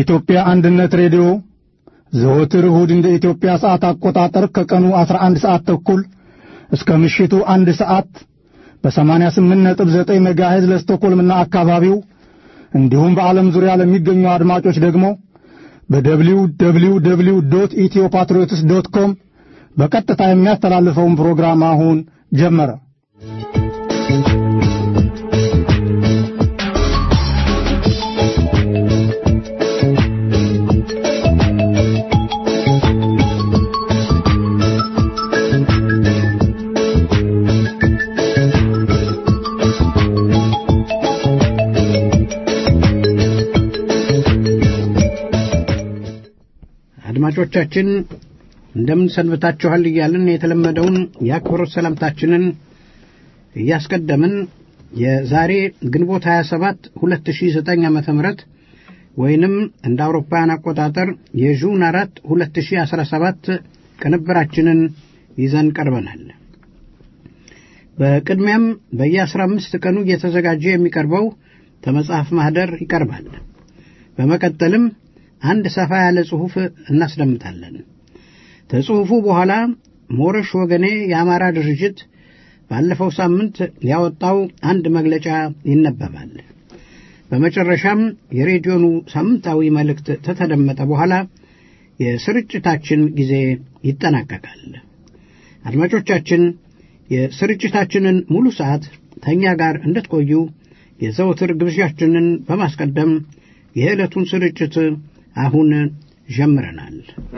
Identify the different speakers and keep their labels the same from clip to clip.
Speaker 1: የኢትዮጵያ አንድነት ሬዲዮ ዘወትር እሁድ እንደ ኢትዮጵያ ሰዓት አቆጣጠር ከቀኑ 11 ሰዓት ተኩል እስከ ምሽቱ አንድ ሰዓት በ88.9 ሜጋሄዝ ለስቶኮልምና አካባቢው እንዲሁም በዓለም ዙሪያ ለሚገኙ አድማጮች ደግሞ በደብሊው ደብሊው ደብሊው ዶት ኢትዮ ፓትሪዮትስ ዶት ኮም በቀጥታ የሚያስተላልፈውን ፕሮግራም አሁን ጀመረ።
Speaker 2: አድማጮቻችን እንደምን ሰንብታችኋል እያልን የተለመደውን የአክብሮት ሰላምታችንን እያስቀደምን የዛሬ ግንቦት 27 2009 ዓ ም ወይንም እንደ አውሮፓውያን አቆጣጠር የጁን 4 2017 ቅንብራችንን ይዘን ቀርበናል። በቅድሚያም በየ15 ቀኑ እየተዘጋጀ የሚቀርበው ከመጽሐፍ ማኅደር ይቀርባል። በመቀጠልም አንድ ሰፋ ያለ ጽሑፍ እናስደምጣለን። ከጽሑፉ በኋላ ሞረሽ ወገኔ የአማራ ድርጅት ባለፈው ሳምንት ያወጣው አንድ መግለጫ ይነበባል። በመጨረሻም የሬዲዮኑ ሳምንታዊ መልእክት ከተደመጠ በኋላ የስርጭታችን ጊዜ ይጠናቀቃል። አድማጮቻችን የስርጭታችንን ሙሉ ሰዓት ከእኛ ጋር እንድትቆዩ የዘወትር ግብዣችንን በማስቀደም የዕለቱን ስርጭት አሁን ጀምረናል።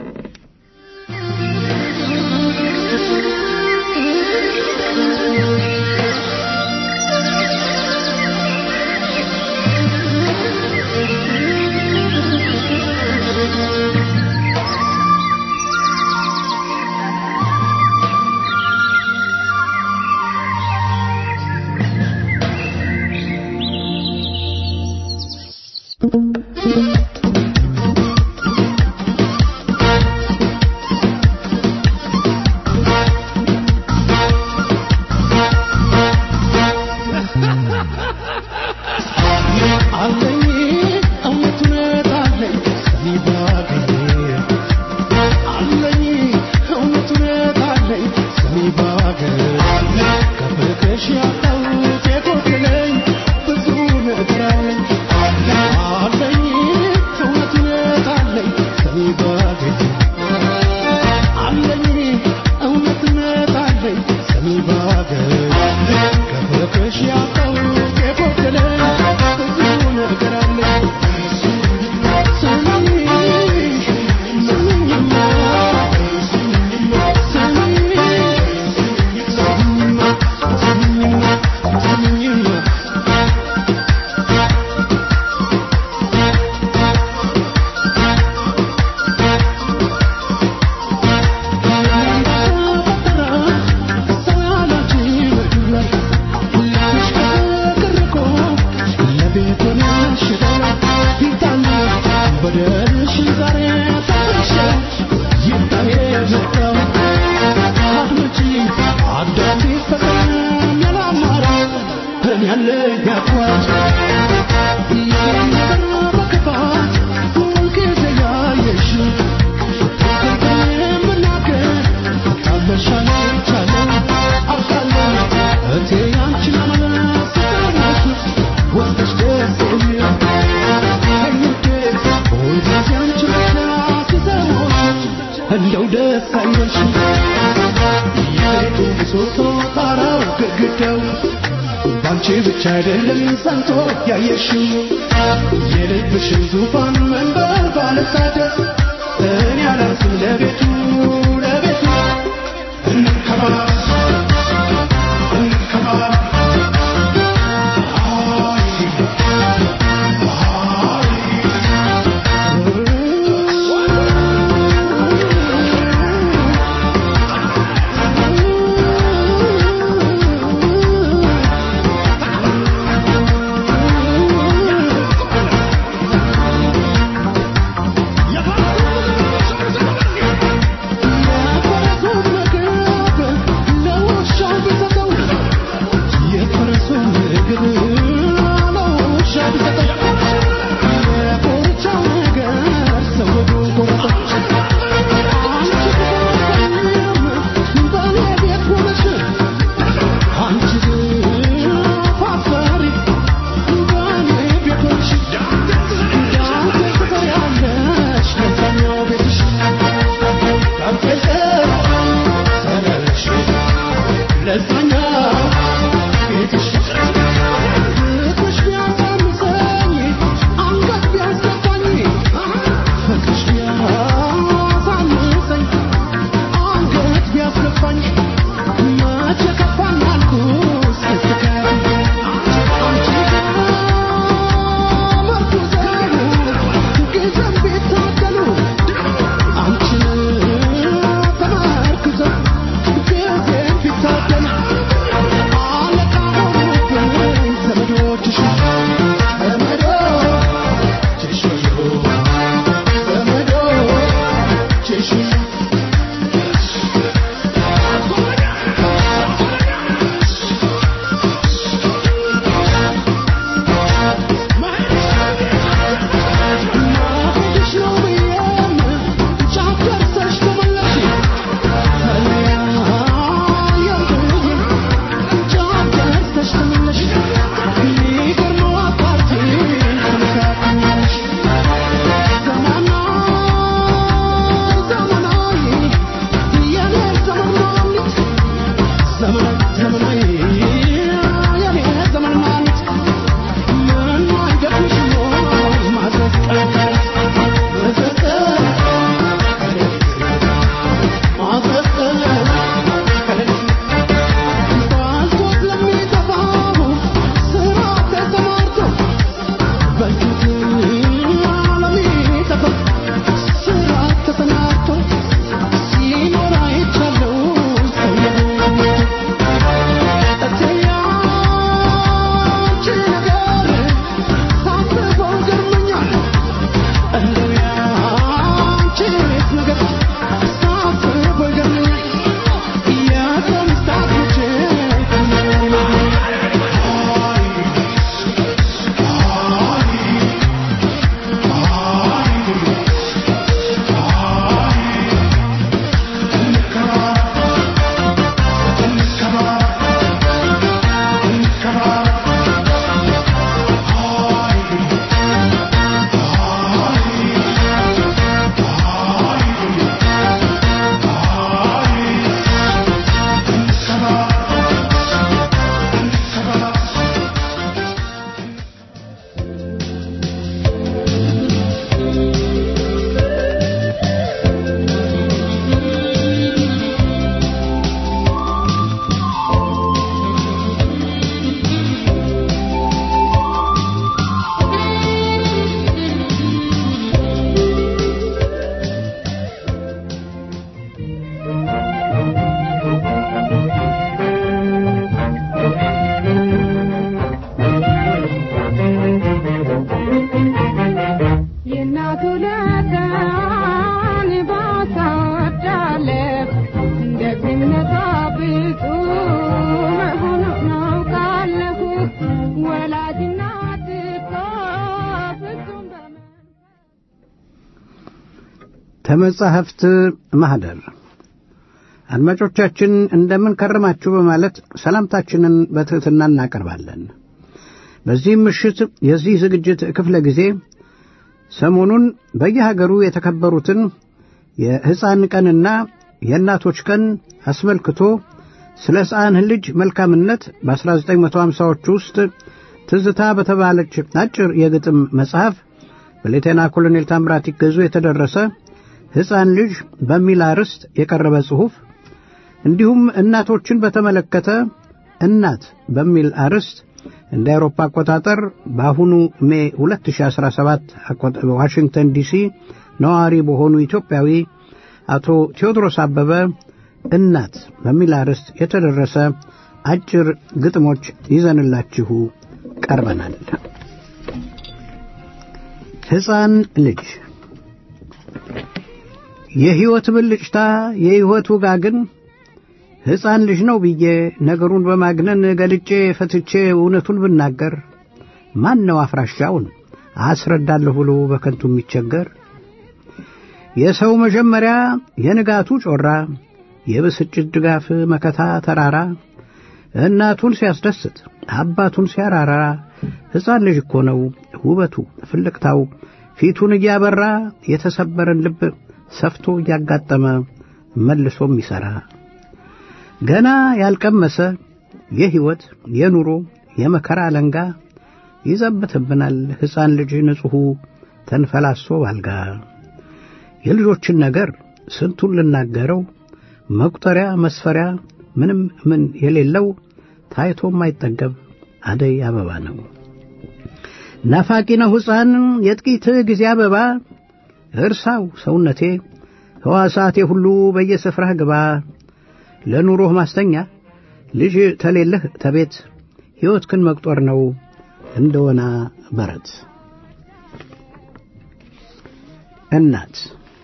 Speaker 3: እንደው ደስ አይበልሽ የቤቱ ምሰሶ ጣራው ግድግዳው ባንቺ ብቻ አይደለም ጸንቶ ያየሽው የልብሽን ዙፋን መንበር ባለሳደስ እኔ አላንስም ለቤቱ ለቤቱ እንከባ እንከባ
Speaker 2: ከመጻሕፍት ማኅደር አድማጮቻችን እንደምን ከረማችሁ በማለት ሰላምታችንን በትሕትና እናቀርባለን። በዚህም ምሽት የዚህ ዝግጅት ክፍለ ጊዜ ሰሞኑን በየሀገሩ የተከበሩትን የሕፃን ቀንና የእናቶች ቀን አስመልክቶ ስለ ሕፃን ልጅ መልካምነት በ1950ዎቹ ውስጥ ትዝታ በተባለች አጭር የግጥም መጽሐፍ በሌቴና ኮሎኔል ታምራት ይገዙ የተደረሰ ሕፃን ልጅ በሚል አርዕስት የቀረበ ጽሑፍ እንዲሁም እናቶችን በተመለከተ እናት በሚል አርዕስት እንደ አውሮፓ አቆጣጠር በአሁኑ ሜ 2017 ዋሽንግተን ዲሲ ነዋሪ በሆኑ ኢትዮጵያዊ አቶ ቴዎድሮስ አበበ እናት በሚል አርዕስት የተደረሰ አጭር ግጥሞች ይዘንላችሁ ቀርበናል። ሕፃን ልጅ የሕይወት ብልጭታ የሕይወት ውጋግን ሕፃን ልጅ ነው ብዬ ነገሩን በማግነን ገልጬ ፈትቼ እውነቱን ብናገር ማን ነው አፍራሻውን አስረዳለሁ ብሎ በከንቱ የሚቸገር? የሰው መጀመሪያ የንጋቱ ጮራ የብስጭት ድጋፍ መከታ ተራራ እናቱን ሲያስደስት አባቱን ሲያራራ ሕፃን ልጅ እኮ ነው ውበቱ ፍልቅታው ፊቱን እያበራ የተሰበረን ልብ ሰፍቶ እያጋጠመ መልሶም ይሠራ ገና ያልቀመሰ የሕይወት የኑሮ የመከራ አለንጋ ይዘብትብናል ሕፃን ልጅ ንጹሑ ተንፈላሶ ባልጋ የልጆችን ነገር ስንቱን ልናገረው መቁጠሪያ መስፈሪያ ምንም ምን የሌለው ታይቶ የማይጠገብ አደይ አበባ ነው። ናፋቂ ነው ሕፃን የጥቂት ጊዜ አበባ እርሳው ሰውነቴ ሕዋሳቴ ሁሉ በየስፍራህ ግባ ለኑሮህ ማስተኛ ልጅ ተሌለህ ተቤት ሕይወትክን መቁጠር ነው እንደወና በረት እናት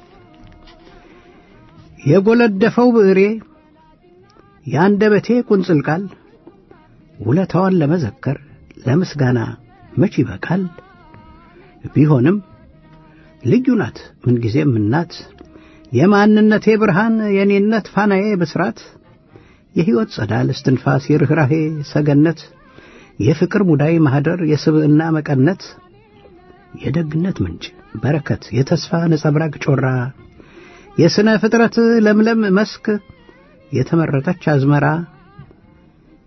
Speaker 2: የጎለደፈው ብዕሬ የአንደበቴ ቁንጽል ቃል ውለታዋን ለመዘከር ለምስጋና መች ይበቃል? ቢሆንም ልዩ ናት ምንጊዜም እናት የማንነቴ ብርሃን የኔነት ፋናዬ ብስራት የሕይወት ጸዳል እስትንፋስ የርኅራሄ ሰገነት የፍቅር ሙዳይ ማኅደር የስብዕና መቀነት የደግነት ምንጭ በረከት የተስፋ ነጸብራቅ ጮራ የሥነ ፍጥረት ለምለም መስክ የተመረጠች አዝመራ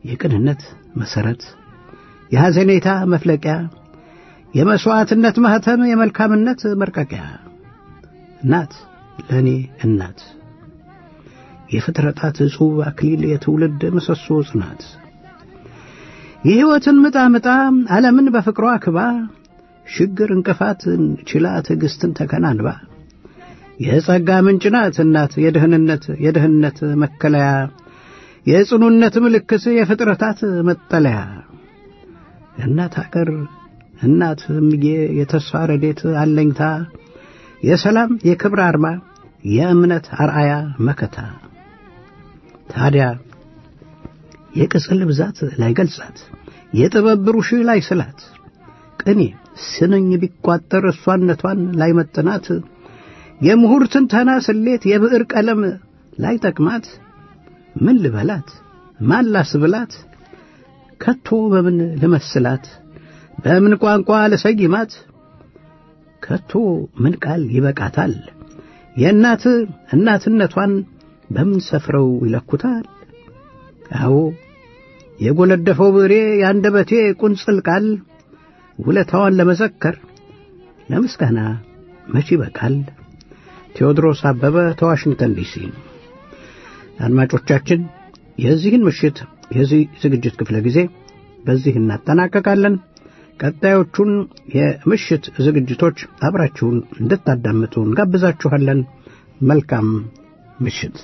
Speaker 2: የቅንነት መሠረት፣ የሐዘኔታ መፍለቂያ፣ የመሥዋዕትነት ማኅተም፣ የመልካምነት መርቀቂያ እናት ለእኔ እናት የፍጥረታት ዕጹብ አክሊል የትውልድ ምሰሶ ጽናት የሕይወትን ምጣ ምጣ ዓለምን በፍቅሯ ክባ ሽግር እንቅፋትን ችላ ትዕግሥትን ተከናንባ የጸጋ ምንጭ ናት እናት የደህንነት የደህንነት መከለያ የጽኑነት ምልክት የፍጥረታት መጠለያ እናት አገር እናት እምዬ የተስፋ ረዴት አለኝታ የሰላም የክብር አርማ የእምነት አርአያ መከታ ታዲያ የቅጽል ብዛት ላይ ገልጻት የጥበብ ብሩሽ ላይ ስላት ቅኔ ስንኝ ቢቋጠር እሷነቷን ላይ መጥናት የምሁር ትንተና ስሌት የብዕር ቀለም ላይ ጠቅማት ምን ልበላት ማን ላስብላት ከቶ በምን ልመስላት በምን ቋንቋ ልሰይማት ከቶ ምን ቃል ይበቃታል የእናት እናትነቷን በምን ሰፍረው ይለኩታል አዎ የጎለደፈው ብሬ የአንደበቴ ቁንጽል ቃል ውለታዋን ለመዘከር ለምስጋና መች ይበቃል ቴዎድሮስ አበበ ተዋሽንግተን ዲሲ አድማጮቻችን የዚህን ምሽት የዚህ ዝግጅት ክፍለ ጊዜ በዚህ እናጠናቀቃለን ቀጣዮቹን የምሽት ዝግጅቶች አብራችሁን እንድታዳምጡ እንጋብዛችኋለን መልካም ምሽት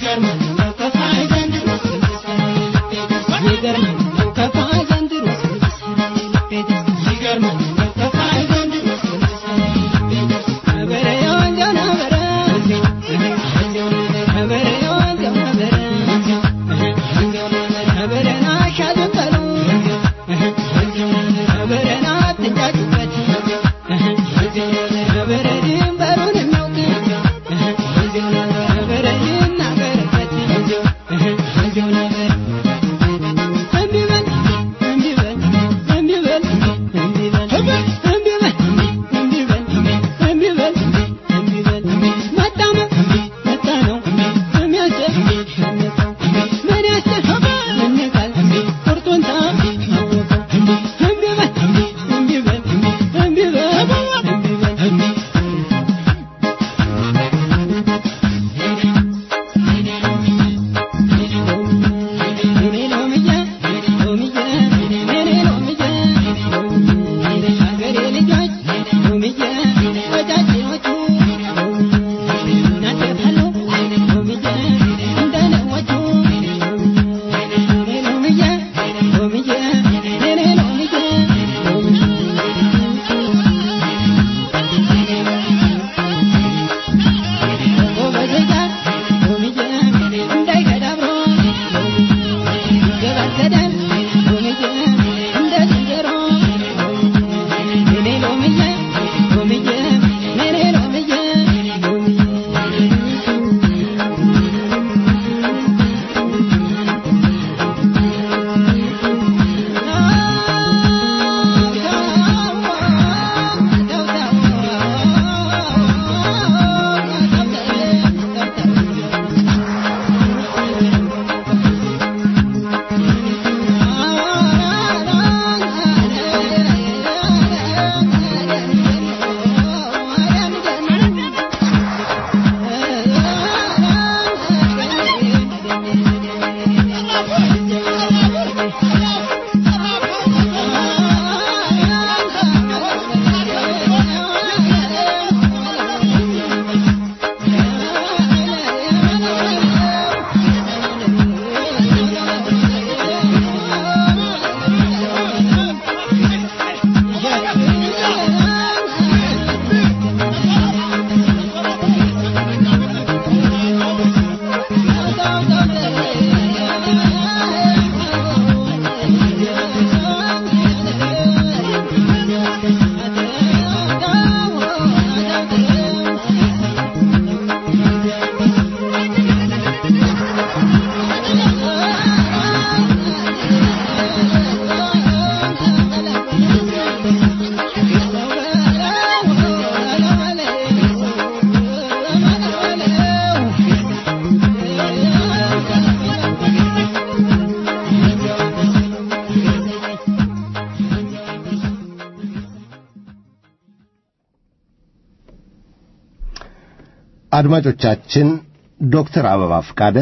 Speaker 4: አድማጮቻችን ዶክተር አበባ ፍቃደ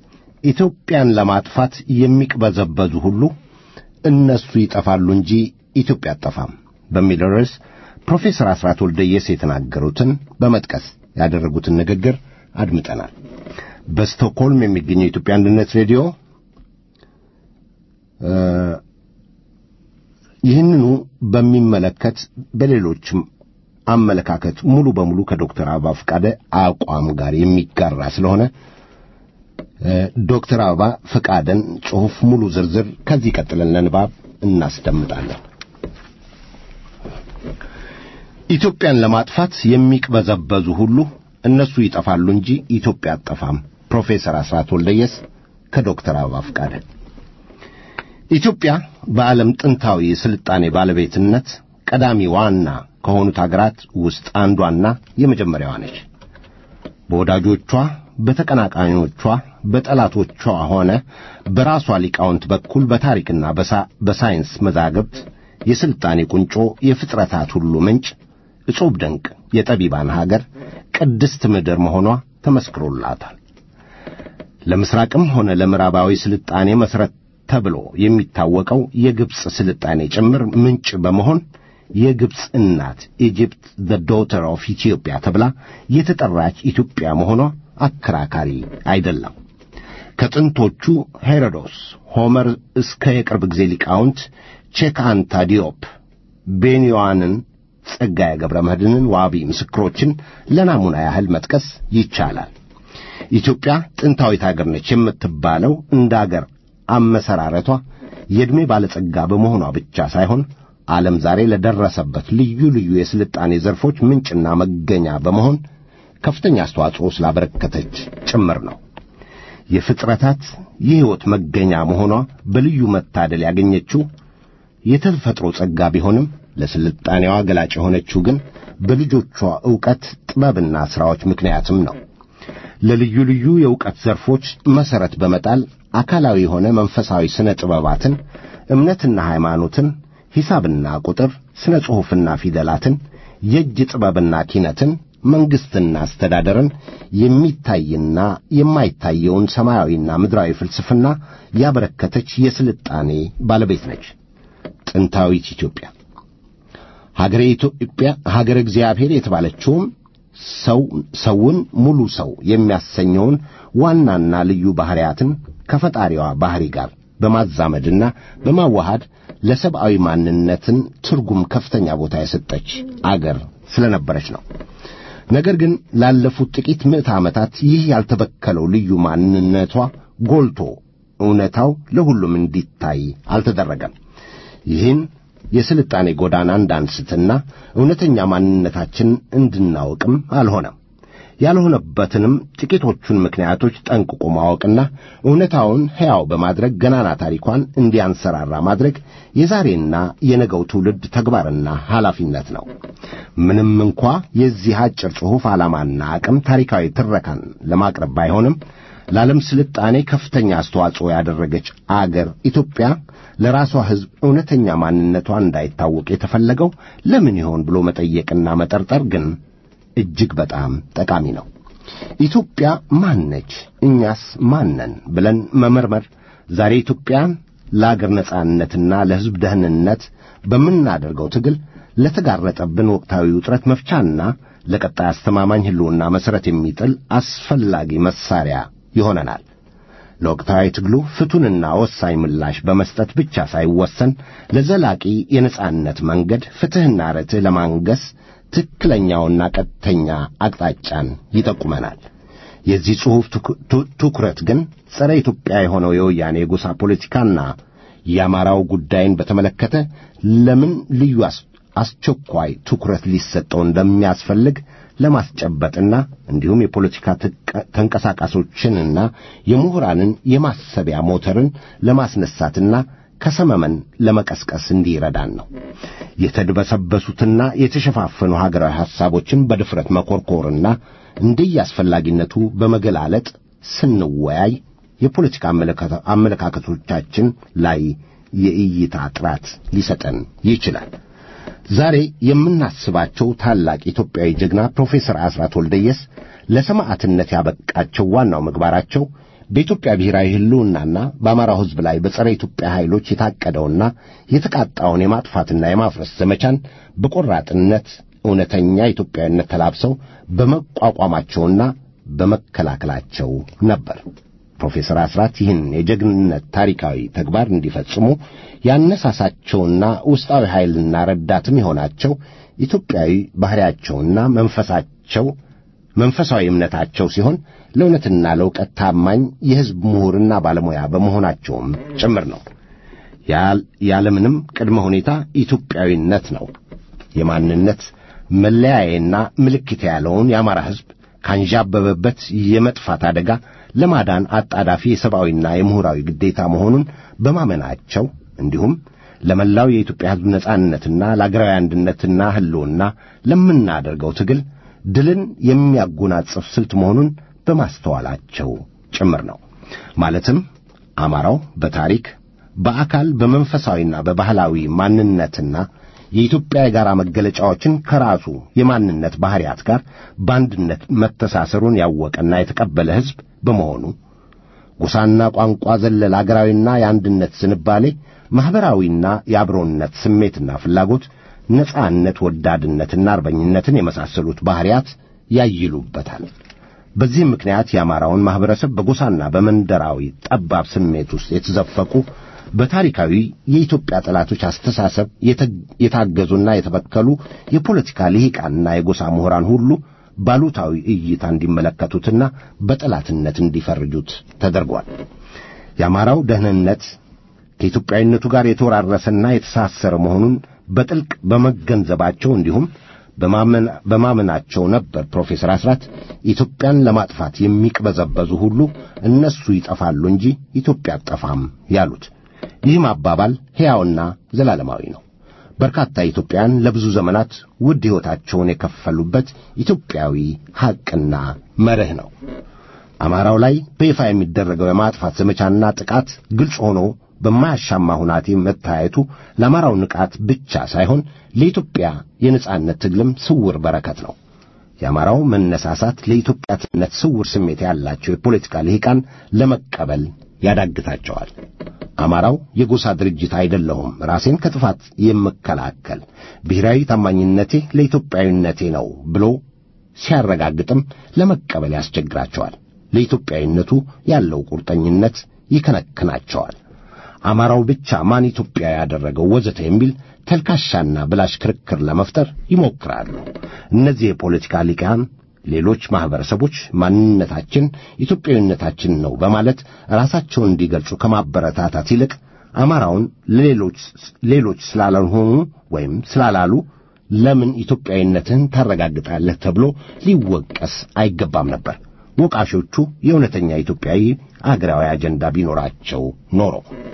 Speaker 4: ኢትዮጵያን ለማጥፋት የሚቅበዘበዙ ሁሉ እነሱ ይጠፋሉ እንጂ ኢትዮጵያ አጠፋም በሚል ርዕስ ፕሮፌሰር አስራት ወልደየስ የተናገሩትን በመጥቀስ ያደረጉትን ንግግር አድምጠናል። በስቶክሆልም የሚገኘው የኢትዮጵያ አንድነት ሬዲዮ ይህንኑ በሚመለከት በሌሎችም አመለካከት ሙሉ በሙሉ ከዶክተር አበባ ፈቃደ አቋም ጋር የሚጋራ ስለሆነ ዶክተር አበባ ፈቃደን ጽሑፍ ሙሉ ዝርዝር ከዚህ ቀጥለን ለንባብ እናስደምጣለን። ኢትዮጵያን ለማጥፋት የሚቅበዘበዙ ሁሉ እነሱ ይጠፋሉ እንጂ ኢትዮጵያ አጠፋም። ፕሮፌሰር አስራት ወልደየስ ከዶክተር አበባ ፈቃደ ኢትዮጵያ በዓለም ጥንታዊ የሥልጣኔ ባለቤትነት ቀዳሚ ዋና ከሆኑት አገራት ውስጥ አንዷና የመጀመሪያዋ ነች። በወዳጆቿ፣ በተቀናቃኞቿ፣ በጠላቶቿ ሆነ በራሷ ሊቃውንት በኩል በታሪክና በሳይንስ መዛግብት የሥልጣኔ ቁንጮ፣ የፍጥረታት ሁሉ ምንጭ፣ እጹብ ድንቅ የጠቢባን ሀገር፣ ቅድስት ምድር መሆኗ ተመስክሮላታል። ለምሥራቅም ሆነ ለምዕራባዊ ሥልጣኔ መሠረት ተብሎ የሚታወቀው የግብፅ ሥልጣኔ ጭምር ምንጭ በመሆን የግብፅ እናት ኢጅፕት ዘ ዶተር ኦፍ ኢትዮጵያ ተብላ የተጠራች ኢትዮጵያ መሆኗ አከራካሪ አይደለም። ከጥንቶቹ ሄሮዶስ፣ ሆመር እስከ የቅርብ ጊዜ ሊቃውንት ቼካንታ ዲዮፕ፣ ቤንዮዋንን፣ ጸጋዬ ገብረ መድኅንን ዋቢ ምስክሮችን ለናሙና ያህል መጥቀስ ይቻላል። ኢትዮጵያ ጥንታዊት አገር ነች የምትባለው እንደ አገር አመሰራረቷ የዕድሜ ባለጸጋ በመሆኗ ብቻ ሳይሆን ዓለም ዛሬ ለደረሰበት ልዩ ልዩ የስልጣኔ ዘርፎች ምንጭና መገኛ በመሆን ከፍተኛ አስተዋጽኦ ስላበረከተች ጭምር ነው። የፍጥረታት የሕይወት መገኛ መሆኗ በልዩ መታደል ያገኘችው የተፈጥሮ ጸጋ ቢሆንም ለስልጣኔዋ ገላጭ የሆነችው ግን በልጆቿ ዕውቀት ጥበብና ሥራዎች ምክንያትም ነው። ለልዩ ልዩ የዕውቀት ዘርፎች መሠረት በመጣል አካላዊ የሆነ መንፈሳዊ ሥነ ጥበባትን፣ እምነትና ሃይማኖትን፣ ሂሳብና ቁጥር፣ ሥነ ጽሑፍና ፊደላትን፣ የእጅ ጥበብና ኪነትን፣ መንግሥትና አስተዳደርን፣ የሚታይና የማይታየውን ሰማያዊና ምድራዊ ፍልስፍና ያበረከተች የስልጣኔ ባለቤት ነች። ጥንታዊት ኢትዮጵያ ሀገረ ኢትዮጵያ ሀገረ እግዚአብሔር የተባለችውም ሰው ሰውን ሙሉ ሰው የሚያሰኘውን ዋናና ልዩ ባሕርያትን ከፈጣሪዋ ባሕሪ ጋር በማዛመድና በማዋሃድ ለሰብአዊ ማንነትን ትርጉም ከፍተኛ ቦታ የሰጠች አገር ስለነበረች ነው። ነገር ግን ላለፉት ጥቂት ምዕተ ዓመታት ይህ ያልተበከለው ልዩ ማንነቷ ጎልቶ እውነታው ለሁሉም እንዲታይ አልተደረገም። ይህን የስልጣኔ ጎዳና እንዳንስትና እውነተኛ ማንነታችን እንድናውቅም አልሆነም። ያልሆነበትንም ጥቂቶቹን ምክንያቶች ጠንቅቆ ማወቅና እውነታውን ሕያው በማድረግ ገናና ታሪኳን እንዲያንሰራራ ማድረግ የዛሬና የነገው ትውልድ ተግባርና ኃላፊነት ነው። ምንም እንኳ የዚህ አጭር ጽሑፍ ዓላማና አቅም ታሪካዊ ትረካን ለማቅረብ ባይሆንም ለዓለም ስልጣኔ ከፍተኛ አስተዋጽኦ ያደረገች አገር ኢትዮጵያ ለራሷ ሕዝብ እውነተኛ ማንነቷ እንዳይታወቅ የተፈለገው ለምን ይሆን ብሎ መጠየቅና መጠርጠር ግን እጅግ በጣም ጠቃሚ ነው። ኢትዮጵያ ማን ነች? እኛስ ማነን? ብለን መመርመር ዛሬ ኢትዮጵያን ለአገር ነጻነትና ለሕዝብ ደህንነት በምናደርገው ትግል ለተጋረጠብን ወቅታዊ ውጥረት መፍቻና ለቀጣይ አስተማማኝ ሕልውና መሠረት የሚጥል አስፈላጊ መሣሪያ ይሆነናል። ለወቅታዊ ትግሉ ፍቱንና ወሳኝ ምላሽ በመስጠት ብቻ ሳይወሰን ለዘላቂ የነጻነት መንገድ ፍትሕና ርትዕ ለማንገስ ትክክለኛውና ቀጥተኛ አቅጣጫን ይጠቁመናል። የዚህ ጽሑፍ ትኩረት ግን ጸረ ኢትዮጵያ የሆነው የወያኔ የጎሳ ፖለቲካና የአማራው ጉዳይን በተመለከተ ለምን ልዩ አስቸኳይ ትኩረት ሊሰጠው እንደሚያስፈልግ ለማስጨበጥና እንዲሁም የፖለቲካ ተንቀሳቃሶችንና የምሁራንን የማሰቢያ ሞተርን ለማስነሳትና ከሰመመን ለመቀስቀስ እንዲረዳን ነው። የተድበሰበሱትና የተሸፋፈኑ ሀገራዊ ሐሳቦችን በድፍረት መኮርኮርና እንደየአስፈላጊነቱ በመገላለጥ ስንወያይ የፖለቲካ አመለካከቶቻችን ላይ የእይታ ጥራት ሊሰጠን ይችላል። ዛሬ የምናስባቸው ታላቅ ኢትዮጵያዊ ጀግና ፕሮፌሰር አስራት ወልደየስ ለሰማዕትነት ያበቃቸው ዋናው ምግባራቸው በኢትዮጵያ ብሔራዊ ሕልውናና በአማራው ሕዝብ ላይ በጸረ ኢትዮጵያ ኃይሎች የታቀደውና የተቃጣውን የማጥፋትና የማፍረስ ዘመቻን በቆራጥነት እውነተኛ ኢትዮጵያዊነት ተላብሰው በመቋቋማቸውና በመከላከላቸው ነበር። ፕሮፌሰር አስራት ይህን የጀግንነት ታሪካዊ ተግባር እንዲፈጽሙ ያነሳሳቸውና ውስጣዊ ኃይልና ረዳትም የሆናቸው ኢትዮጵያዊ ባሕሪያቸውና መንፈሳቸው መንፈሳዊ እምነታቸው ሲሆን ለእውነትና ለእውቀት ታማኝ የሕዝብ ምሁርና ባለሙያ በመሆናቸውም ጭምር ነው። ያለምንም ቅድመ ሁኔታ ኢትዮጵያዊነት ነው የማንነት መለያዬና ምልክት ያለውን የአማራ ሕዝብ ካንዣበበበት የመጥፋት አደጋ ለማዳን አጣዳፊ የሰብአዊና የምሁራዊ ግዴታ መሆኑን በማመናቸው እንዲሁም ለመላው የኢትዮጵያ ሕዝብ ነጻነትና ለአገራዊ አንድነትና ሕልውና ለምናደርገው ትግል ድልን የሚያጎናጽፍ ስልት መሆኑን በማስተዋላቸው ጭምር ነው። ማለትም አማራው በታሪክ በአካል በመንፈሳዊና በባህላዊ ማንነትና የኢትዮጵያ የጋራ መገለጫዎችን ከራሱ የማንነት ባሕርያት ጋር በአንድነት መተሳሰሩን ያወቀና የተቀበለ ሕዝብ በመሆኑ ጎሳና ቋንቋ ዘለል አገራዊና የአንድነት ዝንባሌ፣ ማኅበራዊና የአብሮነት ስሜትና ፍላጎት፣ ነጻነት ወዳድነትና አርበኝነትን የመሳሰሉት ባሕርያት ያይሉበታል። በዚህም ምክንያት የአማራውን ማኅበረሰብ በጎሳና በመንደራዊ ጠባብ ስሜት ውስጥ የተዘፈቁ በታሪካዊ የኢትዮጵያ ጠላቶች አስተሳሰብ የታገዙና የተበከሉ የፖለቲካ ልሂቃንና የጎሳ ምሁራን ሁሉ ባሉታዊ እይታ እንዲመለከቱትና በጠላትነት እንዲፈርጁት ተደርጓል። የአማራው ደህንነት ከኢትዮጵያዊነቱ ጋር የተወራረሰና የተሳሰረ መሆኑን በጥልቅ በመገንዘባቸው እንዲሁም በማመናቸው ነበር ፕሮፌሰር አስራት ኢትዮጵያን ለማጥፋት የሚቅበዘበዙ ሁሉ እነሱ ይጠፋሉ እንጂ ኢትዮጵያ አትጠፋም ያሉት። ይህም አባባል ሕያውና ዘላለማዊ ነው። በርካታ ኢትዮጵያውያን ለብዙ ዘመናት ውድ ሕይወታቸውን የከፈሉበት ኢትዮጵያዊ ሐቅና መርህ ነው። አማራው ላይ በይፋ የሚደረገው የማጥፋት ዘመቻና ጥቃት ግልጽ ሆኖ በማያሻማ ሁናቴ መታየቱ ለአማራው ንቃት ብቻ ሳይሆን ለኢትዮጵያ የነጻነት ትግልም ስውር በረከት ነው። የአማራው መነሳሳት ለኢትዮጵያትነት ስውር ስሜት ያላቸው የፖለቲካ ልሂቃን ለመቀበል ያዳግታቸዋል። አማራው የጎሳ ድርጅት አይደለሁም፣ ራሴን ከጥፋት የምከላከል ብሔራዊ ታማኝነቴ ለኢትዮጵያዊነቴ ነው ብሎ ሲያረጋግጥም ለመቀበል ያስቸግራቸዋል። ለኢትዮጵያዊነቱ ያለው ቁርጠኝነት ይከነክናቸዋል። አማራው ብቻ ማን ኢትዮጵያ ያደረገው ወዘተ የሚል ተልካሻና ብላሽ ክርክር ለመፍጠር ይሞክራሉ። እነዚህ የፖለቲካ ሊቃን ሌሎች ማኅበረሰቦች ማንነታችን ኢትዮጵያዊነታችን ነው በማለት ራሳቸውን እንዲገልጹ ከማበረታታት ይልቅ አማራውን ለሌሎች ሌሎች ስላልሆኑ ወይም ስላላሉ ለምን ኢትዮጵያዊነትህን ታረጋግጣለህ ተብሎ ሊወቀስ አይገባም ነበር። ወቃሾቹ የእውነተኛ ኢትዮጵያዊ አገራዊ አጀንዳ ቢኖራቸው ኖሮ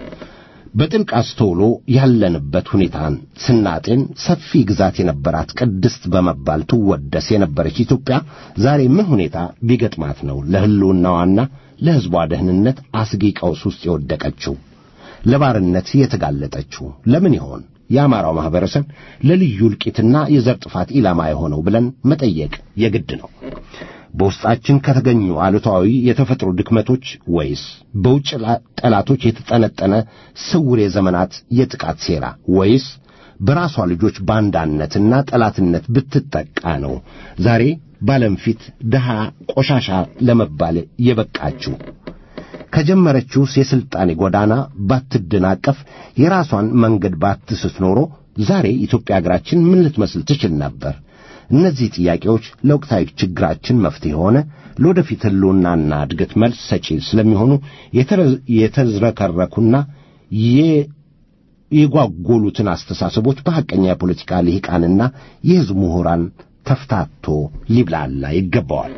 Speaker 4: በጥልቅ አስተውሎ ያለንበት ሁኔታን ስናጤን ሰፊ ግዛት የነበራት ቅድስት በመባል ትወደስ የነበረች ኢትዮጵያ ዛሬ ምን ሁኔታ ቢገጥማት ነው ለሕልውናዋና ለሕዝቧ ደህንነት አስጊ ቀውስ ውስጥ የወደቀችው? ለባርነት የተጋለጠችው ለምን ይሆን? የአማራው ማኅበረሰብ ለልዩ እልቂትና የዘር ጥፋት ኢላማ የሆነው ብለን መጠየቅ የግድ ነው። በውስጣችን ከተገኙ አሉታዊ የተፈጥሮ ድክመቶች ወይስ በውጭ ጠላቶች የተጠነጠነ ስውር የዘመናት የጥቃት ሴራ ወይስ በራሷ ልጆች ባንዳነትና ጠላትነት ብትጠቃ ነው ዛሬ ባለም ፊት ድሃ ቆሻሻ ለመባል የበቃችው? ከጀመረችውስ የሥልጣኔ ጎዳና ባትደናቀፍ የራሷን መንገድ ባትስት ኖሮ ዛሬ ኢትዮጵያ አገራችን ምን ልትመስል ትችል ነበር? እነዚህ ጥያቄዎች ለወቅታዊ ችግራችን መፍትሄ ሆነ ለወደፊት ሕልውናና እድገት መልስ ሰጪ ስለሚሆኑ የተዝረከረኩና የጓጎሉትን አስተሳሰቦች በሐቀኛ የፖለቲካ ልሂቃንና የሕዝብ ምሁራን ተፍታቶ ሊብላላ ይገባዋል።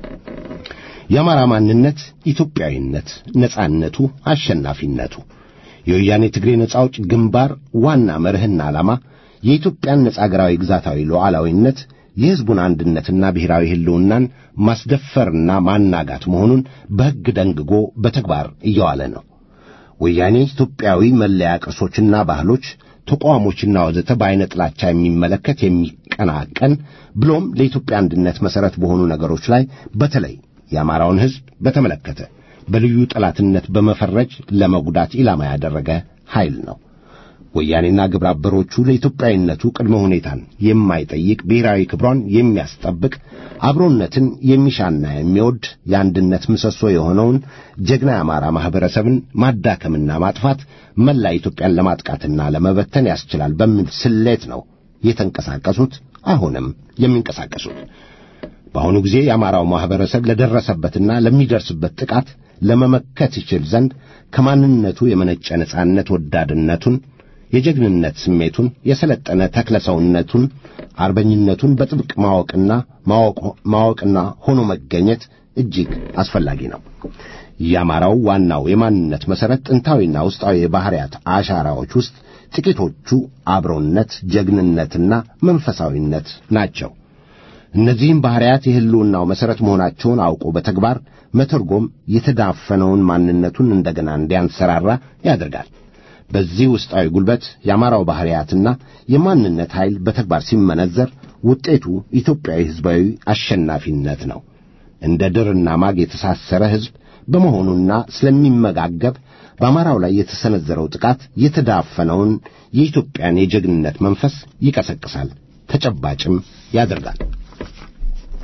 Speaker 4: የአማራ ማንነት ኢትዮጵያዊነት፣ ነጻነቱ፣ አሸናፊነቱ የወያኔ ትግሬ ነጻ አውጭ ግንባር ዋና መርህና ዓላማ የኢትዮጵያን ነጻ አገራዊ ግዛታዊ ሉዓላዊነት የሕዝቡን አንድነትና ብሔራዊ ሕልውናን ማስደፈርና ማናጋት መሆኑን በሕግ ደንግጎ በተግባር እየዋለ ነው። ወያኔ ኢትዮጵያዊ መለያ ቅርሶችና ባህሎች፣ ተቋሞችና ወዘተ በዐይነ ጥላቻ የሚመለከት የሚቀናቀን ብሎም ለኢትዮጵያ አንድነት መሠረት በሆኑ ነገሮች ላይ በተለይ የአማራውን ሕዝብ በተመለከተ በልዩ ጠላትነት በመፈረጅ ለመጉዳት ኢላማ ያደረገ ኃይል ነው። ወያኔና ግብረ አበሮቹ ለኢትዮጵያዊነቱ ቅድመ ሁኔታን የማይጠይቅ ብሔራዊ ክብሯን የሚያስጠብቅ አብሮነትን የሚሻና የሚወድ የአንድነት ምሰሶ የሆነውን ጀግና የአማራ ማኅበረሰብን ማዳከምና ማጥፋት መላ ኢትዮጵያን ለማጥቃትና ለመበተን ያስችላል በሚል ስሌት ነው የተንቀሳቀሱት፣ አሁንም የሚንቀሳቀሱት። በአሁኑ ጊዜ የአማራው ማኅበረሰብ ለደረሰበትና ለሚደርስበት ጥቃት ለመመከት ይችል ዘንድ ከማንነቱ የመነጨ ነጻነት ወዳድነቱን የጀግንነት ስሜቱን የሰለጠነ ተክለሰውነቱን አርበኝነቱን በጥብቅ ማወቅና ማወቅና ሆኖ መገኘት እጅግ አስፈላጊ ነው። የአማራው ዋናው የማንነት መሠረት ጥንታዊና ውስጣዊ የባሕርያት አሻራዎች ውስጥ ጥቂቶቹ አብሮነት፣ ጀግንነትና መንፈሳዊነት ናቸው። እነዚህም ባሕርያት የሕልውናው መሠረት መሆናቸውን አውቆ በተግባር መተርጎም የተዳፈነውን ማንነቱን እንደገና እንዲያንሰራራ ያደርጋል። በዚህ ውስጣዊ ጉልበት የአማራው ባሕርያትና የማንነት ኃይል በተግባር ሲመነዘር ውጤቱ ኢትዮጵያዊ ሕዝባዊ አሸናፊነት ነው። እንደ ድርና ማግ የተሳሰረ ሕዝብ በመሆኑና ስለሚመጋገብ በአማራው ላይ የተሰነዘረው ጥቃት የተዳፈነውን የኢትዮጵያን የጀግንነት መንፈስ ይቀሰቅሳል፣ ተጨባጭም ያደርጋል።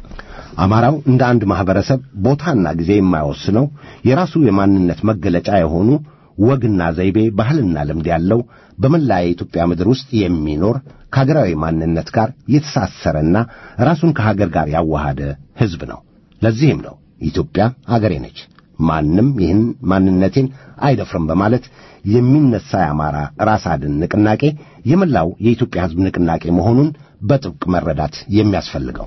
Speaker 4: አማራው እንደ አንድ ማህበረሰብ ቦታና ጊዜ የማይወስነው የራሱ የማንነት መገለጫ የሆኑ ወግና ዘይቤ፣ ባህልና ልምድ ያለው በመላ የኢትዮጵያ ምድር ውስጥ የሚኖር ከሀገራዊ ማንነት ጋር የተሳሰረና ራሱን ከሀገር ጋር ያዋሃደ ሕዝብ ነው። ለዚህም ነው ኢትዮጵያ አገሬ ነች፣ ማንም ይህን ማንነቴን አይደፍርም በማለት የሚነሳ የአማራ ራስ አድን ንቅናቄ የመላው የኢትዮጵያ ሕዝብ ንቅናቄ መሆኑን በጥብቅ መረዳት የሚያስፈልገው።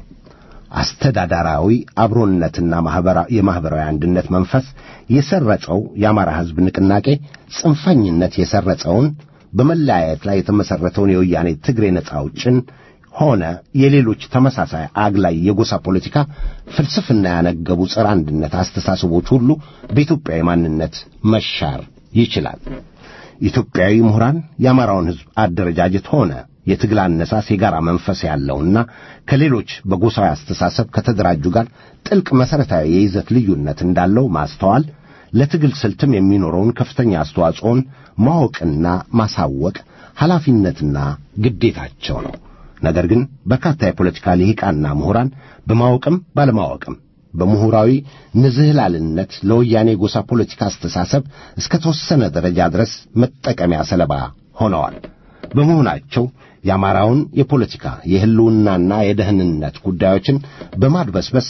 Speaker 4: አስተዳዳራዊ አብሮነትና የማኅበራዊ አንድነት መንፈስ የሰረጸው የአማራ ሕዝብ ንቅናቄ ጽንፈኝነት የሰረጸውን በመለያየት ላይ የተመሠረተውን የወያኔ ትግሬ ነጻ አውጭን ሆነ የሌሎች ተመሳሳይ አግላይ የጎሳ ፖለቲካ ፍልስፍና ያነገቡ ጸረ አንድነት አስተሳሰቦች ሁሉ በኢትዮጵያዊ ማንነት መሻር ይችላል። ኢትዮጵያዊ ምሁራን የአማራውን ሕዝብ አደረጃጀት ሆነ የትግል አነሳስ የጋራ መንፈስ ያለውና ከሌሎች በጎሳዊ አስተሳሰብ ከተደራጁ ጋር ጥልቅ መሠረታዊ የይዘት ልዩነት እንዳለው ማስተዋል ለትግል ስልትም የሚኖረውን ከፍተኛ አስተዋጽኦን ማወቅና ማሳወቅ ኃላፊነትና ግዴታቸው ነው። ነገር ግን በርካታ የፖለቲካ ልሂቃንና ምሁራን በማወቅም ባለማወቅም በምሁራዊ ንዝህላልነት ለወያኔ ጎሳ ፖለቲካ አስተሳሰብ እስከ ተወሰነ ደረጃ ድረስ መጠቀሚያ ሰለባ ሆነዋል። በመሆናቸው የአማራውን የፖለቲካ የሕልውናና የደህንነት ጉዳዮችን በማድበስበስ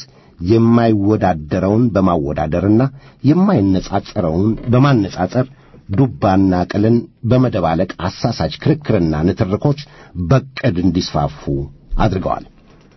Speaker 4: የማይወዳደረውን በማወዳደርና የማይነጻጸረውን በማነጻጸር ዱባና ቅልን በመደባለቅ አሳሳች ክርክርና ንትርኮች በቅድ እንዲስፋፉ አድርገዋል።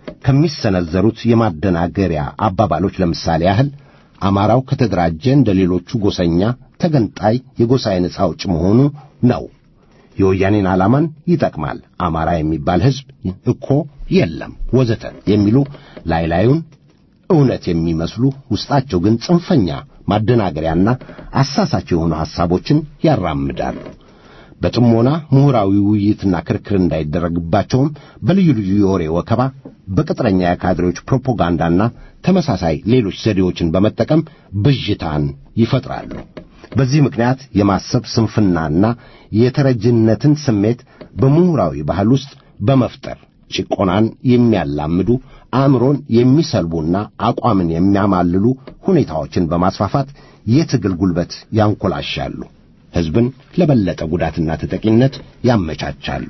Speaker 4: ከሚሰነዘሩት የማደናገሪያ አባባሎች ለምሳሌ ያህል አማራው ከተደራጀ እንደ ሌሎቹ ጎሰኛ ተገንጣይ የጎሳዬ ነጻ አውጭ መሆኑ ነው። የወያኔን ዓላማን ይጠቅማል። አማራ የሚባል ሕዝብ እኮ የለም ወዘተ የሚሉ ላይ ላዩን እውነት የሚመስሉ ውስጣቸው ግን ጽንፈኛ ማደናገሪያና አሳሳች የሆኑ ሐሳቦችን ያራምዳሉ። በጥሞና ምሁራዊ ውይይትና ክርክር እንዳይደረግባቸውም በልዩ ልዩ የወሬ ወከባ፣ በቅጥረኛ የካድሬዎች ፕሮፓጋንዳና ተመሳሳይ ሌሎች ዘዴዎችን በመጠቀም ብዥታን ይፈጥራሉ። በዚህ ምክንያት የማሰብ ስንፍናና የተረጅነትን ስሜት በምሁራዊ ባህል ውስጥ በመፍጠር ጭቆናን የሚያላምዱ አእምሮን የሚሰልቡና አቋምን የሚያማልሉ ሁኔታዎችን በማስፋፋት የትግል ጉልበት ያንኮላሻሉ። ሕዝብን ለበለጠ ጉዳትና ተጠቂነት ያመቻቻሉ።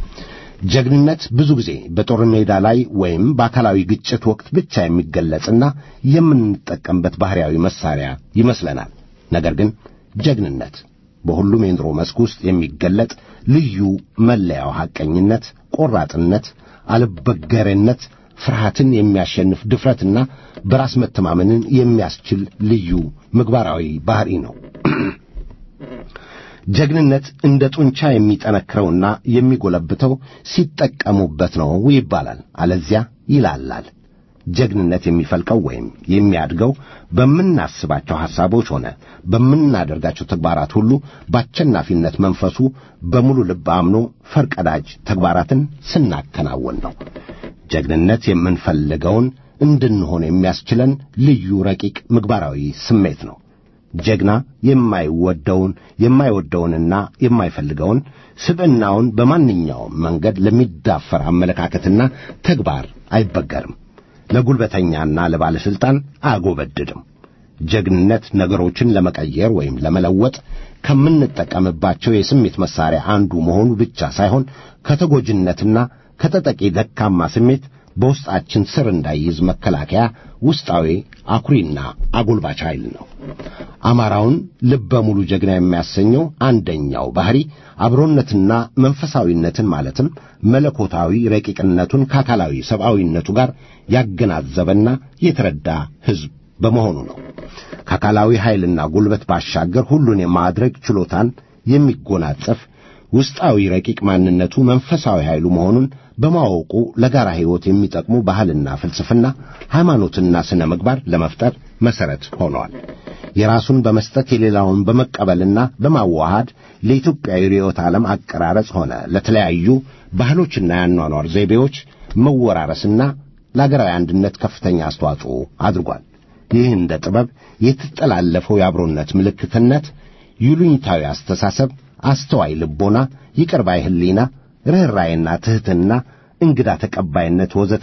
Speaker 4: ጀግንነት ብዙ ጊዜ በጦር ሜዳ ላይ ወይም በአካላዊ ግጭት ወቅት ብቻ የሚገለጽና የምንጠቀምበት ባሕርያዊ መሳሪያ ይመስለናል። ነገር ግን ጀግንነት በሁሉም የኑሮ መስክ ውስጥ የሚገለጥ ልዩ መለያው ሐቀኝነት፣ ቆራጥነት፣ አልበገሬነት፣ ፍርሃትን የሚያሸንፍ ድፍረትና በራስ መተማመንን የሚያስችል ልዩ ምግባራዊ ባሕሪ ነው። ጀግንነት እንደ ጡንቻ የሚጠነክረውና የሚጎለብተው ሲጠቀሙበት ነው ይባላል። አለዚያ ይላላል። ጀግንነት የሚፈልቀው ወይም የሚያድገው በምናስባቸው ሐሳቦች ሆነ በምናደርጋቸው ተግባራት ሁሉ በአሸናፊነት መንፈሱ በሙሉ ልብ አምኖ ፈርቀዳጅ ተግባራትን ስናከናወን ነው። ጀግንነት የምንፈልገውን እንድንሆን የሚያስችለን ልዩ ረቂቅ ምግባራዊ ስሜት ነው። ጀግና የማይወደውን የማይወደውንና የማይፈልገውን ስብዕናውን በማንኛውም መንገድ ለሚዳፈር አመለካከትና ተግባር አይበገርም። ለጉልበተኛና ለባለሥልጣን አያጎበድድም። ጀግንነት ነገሮችን ለመቀየር ወይም ለመለወጥ ከምንጠቀምባቸው የስሜት መሣሪያ አንዱ መሆኑ ብቻ ሳይሆን ከተጎጅነትና ከተጠቂ ደካማ ስሜት በውስጣችን ስር እንዳይይዝ መከላከያ ውስጣዊ አኩሪና አጎልባች ኃይል ነው። አማራውን ልበ ሙሉ ጀግና የሚያሰኘው አንደኛው ባሕሪ አብሮነትና መንፈሳዊነትን ማለትም መለኮታዊ ረቂቅነቱን ከአካላዊ ሰብአዊነቱ ጋር ያገናዘበና የተረዳ ሕዝብ በመሆኑ ነው። ከአካላዊ ኃይልና ጉልበት ባሻገር ሁሉን የማድረግ ችሎታን የሚጎናጸፍ ውስጣዊ ረቂቅ ማንነቱ መንፈሳዊ ኃይሉ መሆኑን በማወቁ ለጋራ ሕይወት የሚጠቅሙ ባህልና ፍልስፍና፣ ሃይማኖትና ሥነ ምግባር ለመፍጠር መሠረት ሆነዋል። የራሱን በመስጠት የሌላውን በመቀበልና በማዋሃድ ለኢትዮጵያዊ ርዕዮተ ዓለም አቀራረጽ ሆነ ለተለያዩ ባህሎችና የአኗኗር ዘይቤዎች መወራረስና ለአገራዊ አንድነት ከፍተኛ አስተዋጽኦ አድርጓል። ይህ እንደ ጥበብ የተጠላለፈው የአብሮነት ምልክትነት፣ ይሉኝታዊ አስተሳሰብ፣ አስተዋይ ልቦና፣ ይቅር ባይ ሕሊና፣ ርኅራይና ትሕትና፣ እንግዳ ተቀባይነት ወዘተ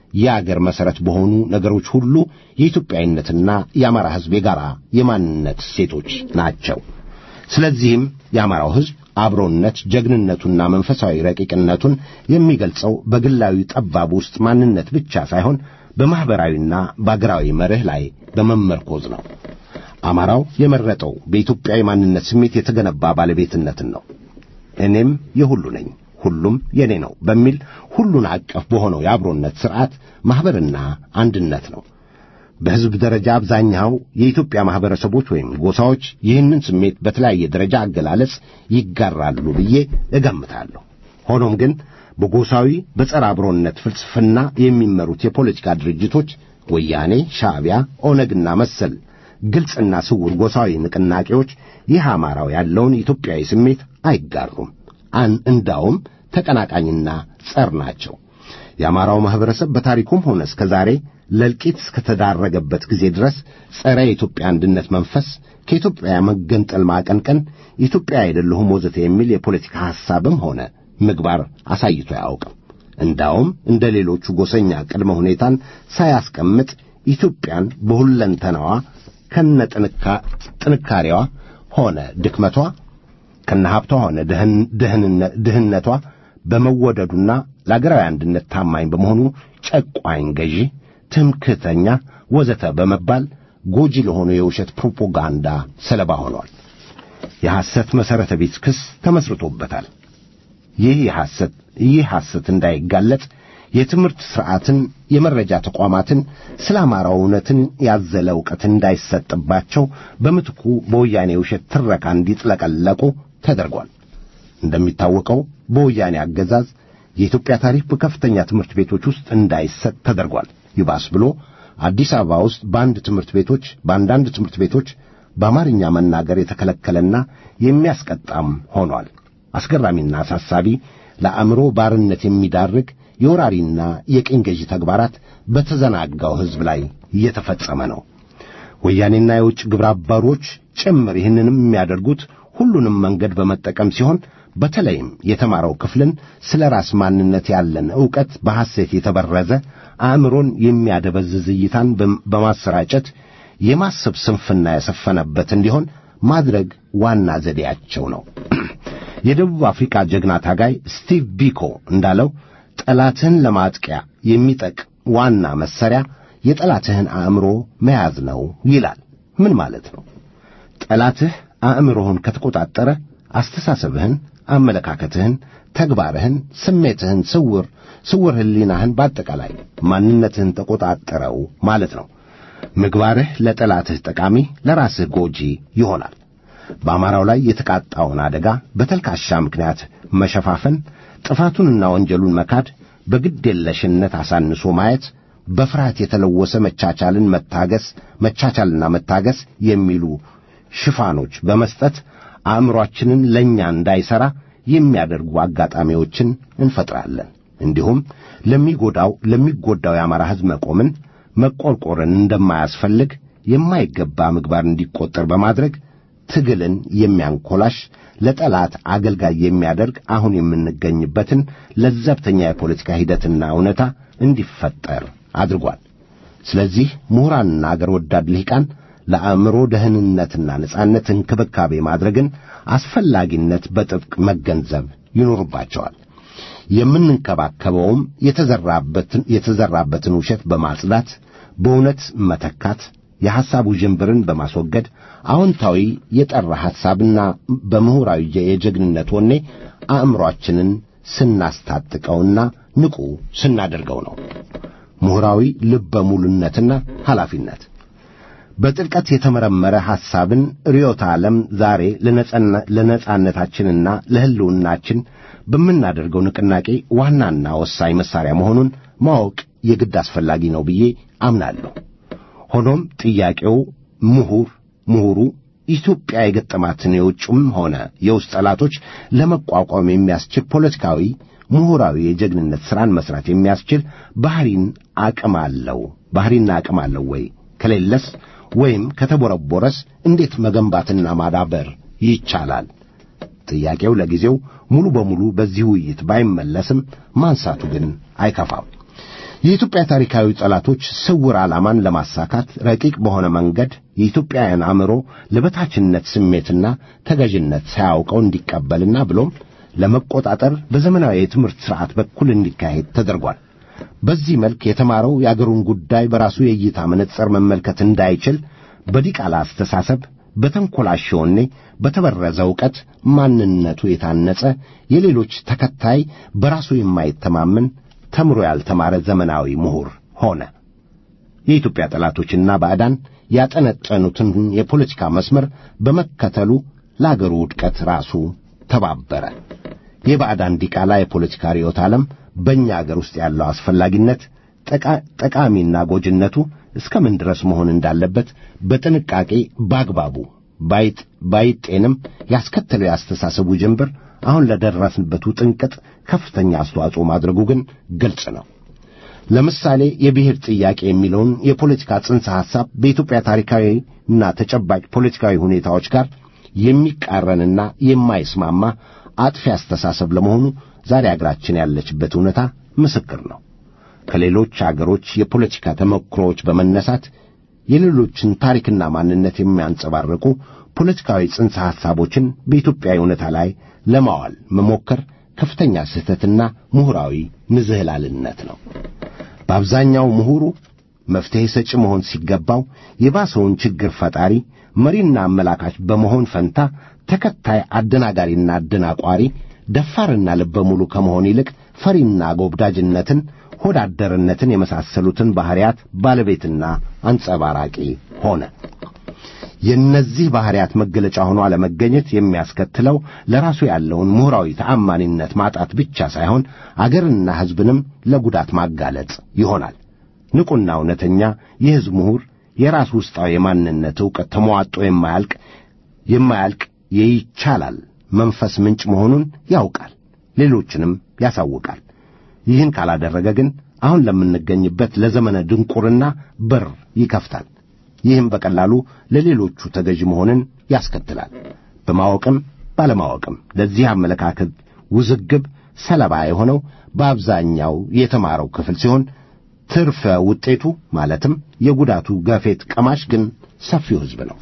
Speaker 4: የአገር መሠረት በሆኑ ነገሮች ሁሉ የኢትዮጵያዊነትና የአማራ ሕዝብ የጋራ የማንነት እሴቶች ናቸው። ስለዚህም የአማራው ሕዝብ አብሮነት ጀግንነቱና መንፈሳዊ ረቂቅነቱን የሚገልጸው በግላዊ ጠባብ ውስጥ ማንነት ብቻ ሳይሆን በማኅበራዊና በአገራዊ መርህ ላይ በመመርኮዝ ነው። አማራው የመረጠው በኢትዮጵያዊ ማንነት ስሜት የተገነባ ባለቤትነትን ነው። እኔም የሁሉ ነኝ፣ ሁሉም የኔ ነው በሚል ሁሉን አቀፍ በሆነው የአብሮነት ሥርዓት ማኅበርና አንድነት ነው። በሕዝብ ደረጃ አብዛኛው የኢትዮጵያ ማኅበረሰቦች ወይም ጎሳዎች ይህንን ስሜት በተለያየ ደረጃ አገላለጽ ይጋራሉ ብዬ እገምታለሁ። ሆኖም ግን በጎሳዊ በጸረ አብሮነት ፍልስፍና የሚመሩት የፖለቲካ ድርጅቶች ወያኔ፣ ሻዕቢያ፣ ኦነግና መሰል ግልጽና ስውር ጎሳዊ ንቅናቄዎች ይህ አማራው ያለውን ኢትዮጵያዊ ስሜት አይጋሩም። አን እንዳውም ተቀናቃኝና ጸር ናቸው። የአማራው ማኅበረሰብ በታሪኩም ሆነ እስከ ዛሬ ለእልቂት እስከተዳረገበት ጊዜ ድረስ ጸረ የኢትዮጵያ አንድነት መንፈስ ከኢትዮጵያ መገንጠል ማቀንቀን ኢትዮጵያ አይደለሁም ወዘተ የሚል የፖለቲካ ሐሳብም ሆነ ምግባር አሳይቶ አያውቅም። እንዳውም እንደ ሌሎቹ ጎሰኛ ቅድመ ሁኔታን ሳያስቀምጥ ኢትዮጵያን በሁለንተናዋ ከነ ጥንካሬዋ ሆነ ድክመቷ ከነ ሀብቷ ሆነ ድህነቷ በመወደዱና ለአገራዊ አንድነት ታማኝ በመሆኑ ጨቋኝ ገዢ፣ ትምክህተኛ ወዘተ በመባል ጎጂ ለሆኑ የውሸት ፕሮፓጋንዳ ሰለባ ሆኗል። የሐሰት መሠረተ ቢስ ክስ ተመስርቶበታል። ይህ የሐሰት ይህ ሐሰት እንዳይጋለጥ የትምህርት ሥርዓትን፣ የመረጃ ተቋማትን ስለ አማራው እውነትን ያዘለ ዕውቀት እንዳይሰጥባቸው በምትኩ በወያኔ ውሸት ትረካ እንዲጥለቀለቁ ተደርጓል። እንደሚታወቀው በወያኔ አገዛዝ የኢትዮጵያ ታሪክ በከፍተኛ ትምህርት ቤቶች ውስጥ እንዳይሰጥ ተደርጓል። ይባስ ብሎ አዲስ አበባ ውስጥ በአንድ ትምህርት ቤቶች በአንዳንድ ትምህርት ቤቶች በአማርኛ መናገር የተከለከለና የሚያስቀጣም ሆኗል። አስገራሚና አሳሳቢ ለአእምሮ ባርነት የሚዳርግ የወራሪና የቅኝ ገዢ ተግባራት በተዘናጋው ሕዝብ ላይ እየተፈጸመ ነው። ወያኔና የውጭ ግብረ አበሮች ጭምር ይህንንም የሚያደርጉት ሁሉንም መንገድ በመጠቀም ሲሆን በተለይም የተማረው ክፍልን ስለ ራስ ማንነት ያለን ዕውቀት በሐሴት የተበረዘ አእምሮን የሚያደበዝዝ እይታን በማሰራጨት የማሰብ ስንፍና የሰፈነበት እንዲሆን ማድረግ ዋና ዘዴያቸው ነው። የደቡብ አፍሪካ ጀግና ታጋይ ስቲቭ ቢኮ እንዳለው ጠላትህን ለማጥቂያ የሚጠቅ ዋና መሣሪያ የጠላትህን አእምሮ መያዝ ነው ይላል። ምን ማለት ነው? ጠላትህ አእምሮህን ከተቆጣጠረ አስተሳሰብህን፣ አመለካከትህን፣ ተግባርህን፣ ስሜትህን፣ ስውር ስውር ሕሊናህን በአጠቃላይ ማንነትህን ተቆጣጠረው ማለት ነው። ምግባርህ ለጠላትህ ጠቃሚ፣ ለራስህ ጎጂ ይሆናል። በአማራው ላይ የተቃጣውን አደጋ በተልካሻ ምክንያት መሸፋፈን፣ ጥፋቱንና ወንጀሉን መካድ፣ በግዴለሽነት አሳንሶ ማየት፣ በፍርሃት የተለወሰ መቻቻልን መታገስ መቻቻልና መታገስ የሚሉ ሽፋኖች በመስጠት አእምሮአችንን ለእኛ እንዳይሠራ የሚያደርጉ አጋጣሚዎችን እንፈጥራለን። እንዲሁም ለሚጎዳው ለሚጎዳው የአማራ ሕዝብ መቆምን መቆርቆርን እንደማያስፈልግ የማይገባ ምግባር እንዲቆጠር በማድረግ ትግልን የሚያንኮላሽ ለጠላት አገልጋይ የሚያደርግ አሁን የምንገኝበትን ለዘብተኛ የፖለቲካ ሂደትና እውነታ እንዲፈጠር አድርጓል። ስለዚህ ምሁራንና አገር ወዳድ ልሂቃን ለአእምሮ ደህንነትና ነጻነት እንክብካቤ ማድረግን አስፈላጊነት በጥብቅ መገንዘብ ይኖርባቸዋል። የምንንከባከበውም የተዘራበትን የተዘራበትን ውሸት በማጽዳት በእውነት መተካት የሐሳቡ ዥንብርን በማስወገድ አዎንታዊ የጠራ ሐሳብና በምሁራዊ የጀግንነት ወኔ አእምሮአችንን ስናስታጥቀውና ንቁ ስናደርገው ነው። ምሁራዊ ልበ ሙሉነትና ኃላፊነት በጥልቀት የተመረመረ ሐሳብን ርዮተ ዓለም ዛሬ ለነጻነታችንና ለሕልውናችን በምናደርገው ንቅናቄ ዋናና ወሳኝ መሣሪያ መሆኑን ማወቅ የግድ አስፈላጊ ነው ብዬ አምናለሁ። ሆኖም ጥያቄው ምሁር ምሁሩ ኢትዮጵያ የገጠማትን የውጭም ሆነ የውስጥ ጠላቶች ለመቋቋም የሚያስችል ፖለቲካዊ፣ ምሁራዊ የጀግንነት ሥራን መሥራት የሚያስችል ባሕሪን አቅም አለው ባሕሪና አቅም አለው ወይ? ከሌለስ ወይም ከተቦረቦረስ እንዴት መገንባትና ማዳበር ይቻላል? ጥያቄው ለጊዜው ሙሉ በሙሉ በዚህ ውይይት ባይመለስም ማንሳቱ ግን አይከፋም። የኢትዮጵያ ታሪካዊ ጠላቶች ስውር ዓላማን ለማሳካት ረቂቅ በሆነ መንገድ የኢትዮጵያውያን አእምሮ ለበታችነት ስሜትና ተገዥነት ሳያውቀው እንዲቀበልና ብሎም ለመቆጣጠር በዘመናዊ የትምህርት ሥርዓት በኩል እንዲካሄድ ተደርጓል። በዚህ መልክ የተማረው የአገሩን ጉዳይ በራሱ የእይታ መነጽር መመልከት እንዳይችል በዲቃላ አስተሳሰብ፣ በተንኰላሸ ወኔ፣ በተበረዘ ዕውቀት ማንነቱ የታነጸ የሌሎች ተከታይ በራሱ የማይተማመን ተምሮ ያልተማረ ዘመናዊ ምሁር ሆነ። የኢትዮጵያ ጠላቶችና ባዕዳን ያጠነጠኑትን የፖለቲካ መስመር በመከተሉ ለአገሩ ውድቀት ራሱ ተባበረ። የባዕዳን ዲቃላ የፖለቲካ ርዕዮተ ዓለም በእኛ አገር ውስጥ ያለው አስፈላጊነት ጠቃሚና ጎጅነቱ እስከ ምን ድረስ መሆን እንዳለበት በጥንቃቄ በአግባቡ ባይጤንም ያስከተለው የአስተሳሰቡ ጅንብር አሁን ለደረስንበት ውጥንቅጥ ከፍተኛ አስተዋጽኦ ማድረጉ ግን ግልጽ ነው። ለምሳሌ የብሔር ጥያቄ የሚለውን የፖለቲካ ጽንሰ ሐሳብ በኢትዮጵያ ታሪካዊና ተጨባጭ ፖለቲካዊ ሁኔታዎች ጋር የሚቃረንና የማይስማማ አጥፊ አስተሳሰብ ለመሆኑ ዛሬ አገራችን ያለችበት እውነታ ምስክር ነው። ከሌሎች አገሮች የፖለቲካ ተሞክሮዎች በመነሳት የሌሎችን ታሪክና ማንነት የሚያንጸባርቁ ፖለቲካዊ ጽንሰ ሐሳቦችን በኢትዮጵያ እውነታ ላይ ለማዋል መሞከር ከፍተኛ ስህተትና ምሁራዊ ንዝህላልነት ነው። በአብዛኛው ምሁሩ መፍትሔ ሰጪ መሆን ሲገባው የባሰውን ችግር ፈጣሪ መሪና አመላካች በመሆን ፈንታ ተከታይ አደናጋሪና አደናቋሪ ደፋርና ልበ ሙሉ ከመሆን ይልቅ ፈሪና ጎብዳጅነትን ሆዳደርነትን የመሳሰሉትን ባሕርያት ባለቤትና አንጸባራቂ ሆነ። የእነዚህ ባሕርያት መገለጫ ሆኖ አለመገኘት የሚያስከትለው ለራሱ ያለውን ምሁራዊ ተአማኒነት ማጣት ብቻ ሳይሆን አገርና ሕዝብንም ለጉዳት ማጋለጥ ይሆናል። ንቁና እውነተኛ የሕዝብ ምሁር የራሱ ውስጣዊ የማንነት ዕውቀት ተሟጦ የማያልቅ የማያልቅ የይቻላል መንፈስ ምንጭ መሆኑን ያውቃል፣ ሌሎችንም ያሳውቃል። ይህን ካላደረገ ግን አሁን ለምንገኝበት ለዘመነ ድንቁርና በር ይከፍታል። ይህም በቀላሉ ለሌሎቹ ተገዥ መሆንን ያስከትላል። በማወቅም ባለማወቅም ለዚህ አመለካከት ውዝግብ ሰለባ የሆነው በአብዛኛው የተማረው ክፍል ሲሆን ትርፈ ውጤቱ ማለትም የጉዳቱ ገፌት ቀማሽ ግን ሰፊው ሕዝብ ነው።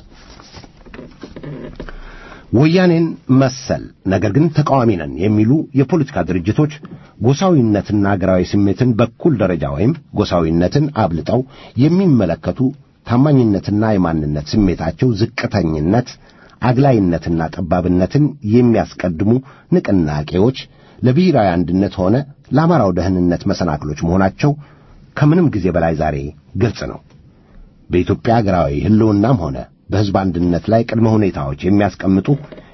Speaker 4: ወያኔን መሰል ነገር ግን ተቃዋሚ ነን የሚሉ የፖለቲካ ድርጅቶች ጎሳዊነትና አገራዊ ስሜትን በኩል ደረጃ ወይም ጎሳዊነትን አብልጠው የሚመለከቱ ታማኝነትና የማንነት ስሜታቸው ዝቅተኝነት፣ አግላይነትና ጠባብነትን የሚያስቀድሙ ንቅናቄዎች ለብሔራዊ አንድነት ሆነ ለአማራው ደህንነት መሰናክሎች መሆናቸው ከምንም ጊዜ በላይ ዛሬ ግልጽ ነው። በኢትዮጵያ አገራዊ ሕልውናም ሆነ በሕዝብ አንድነት ላይ ቅድመ ሁኔታዎች የሚያስቀምጡ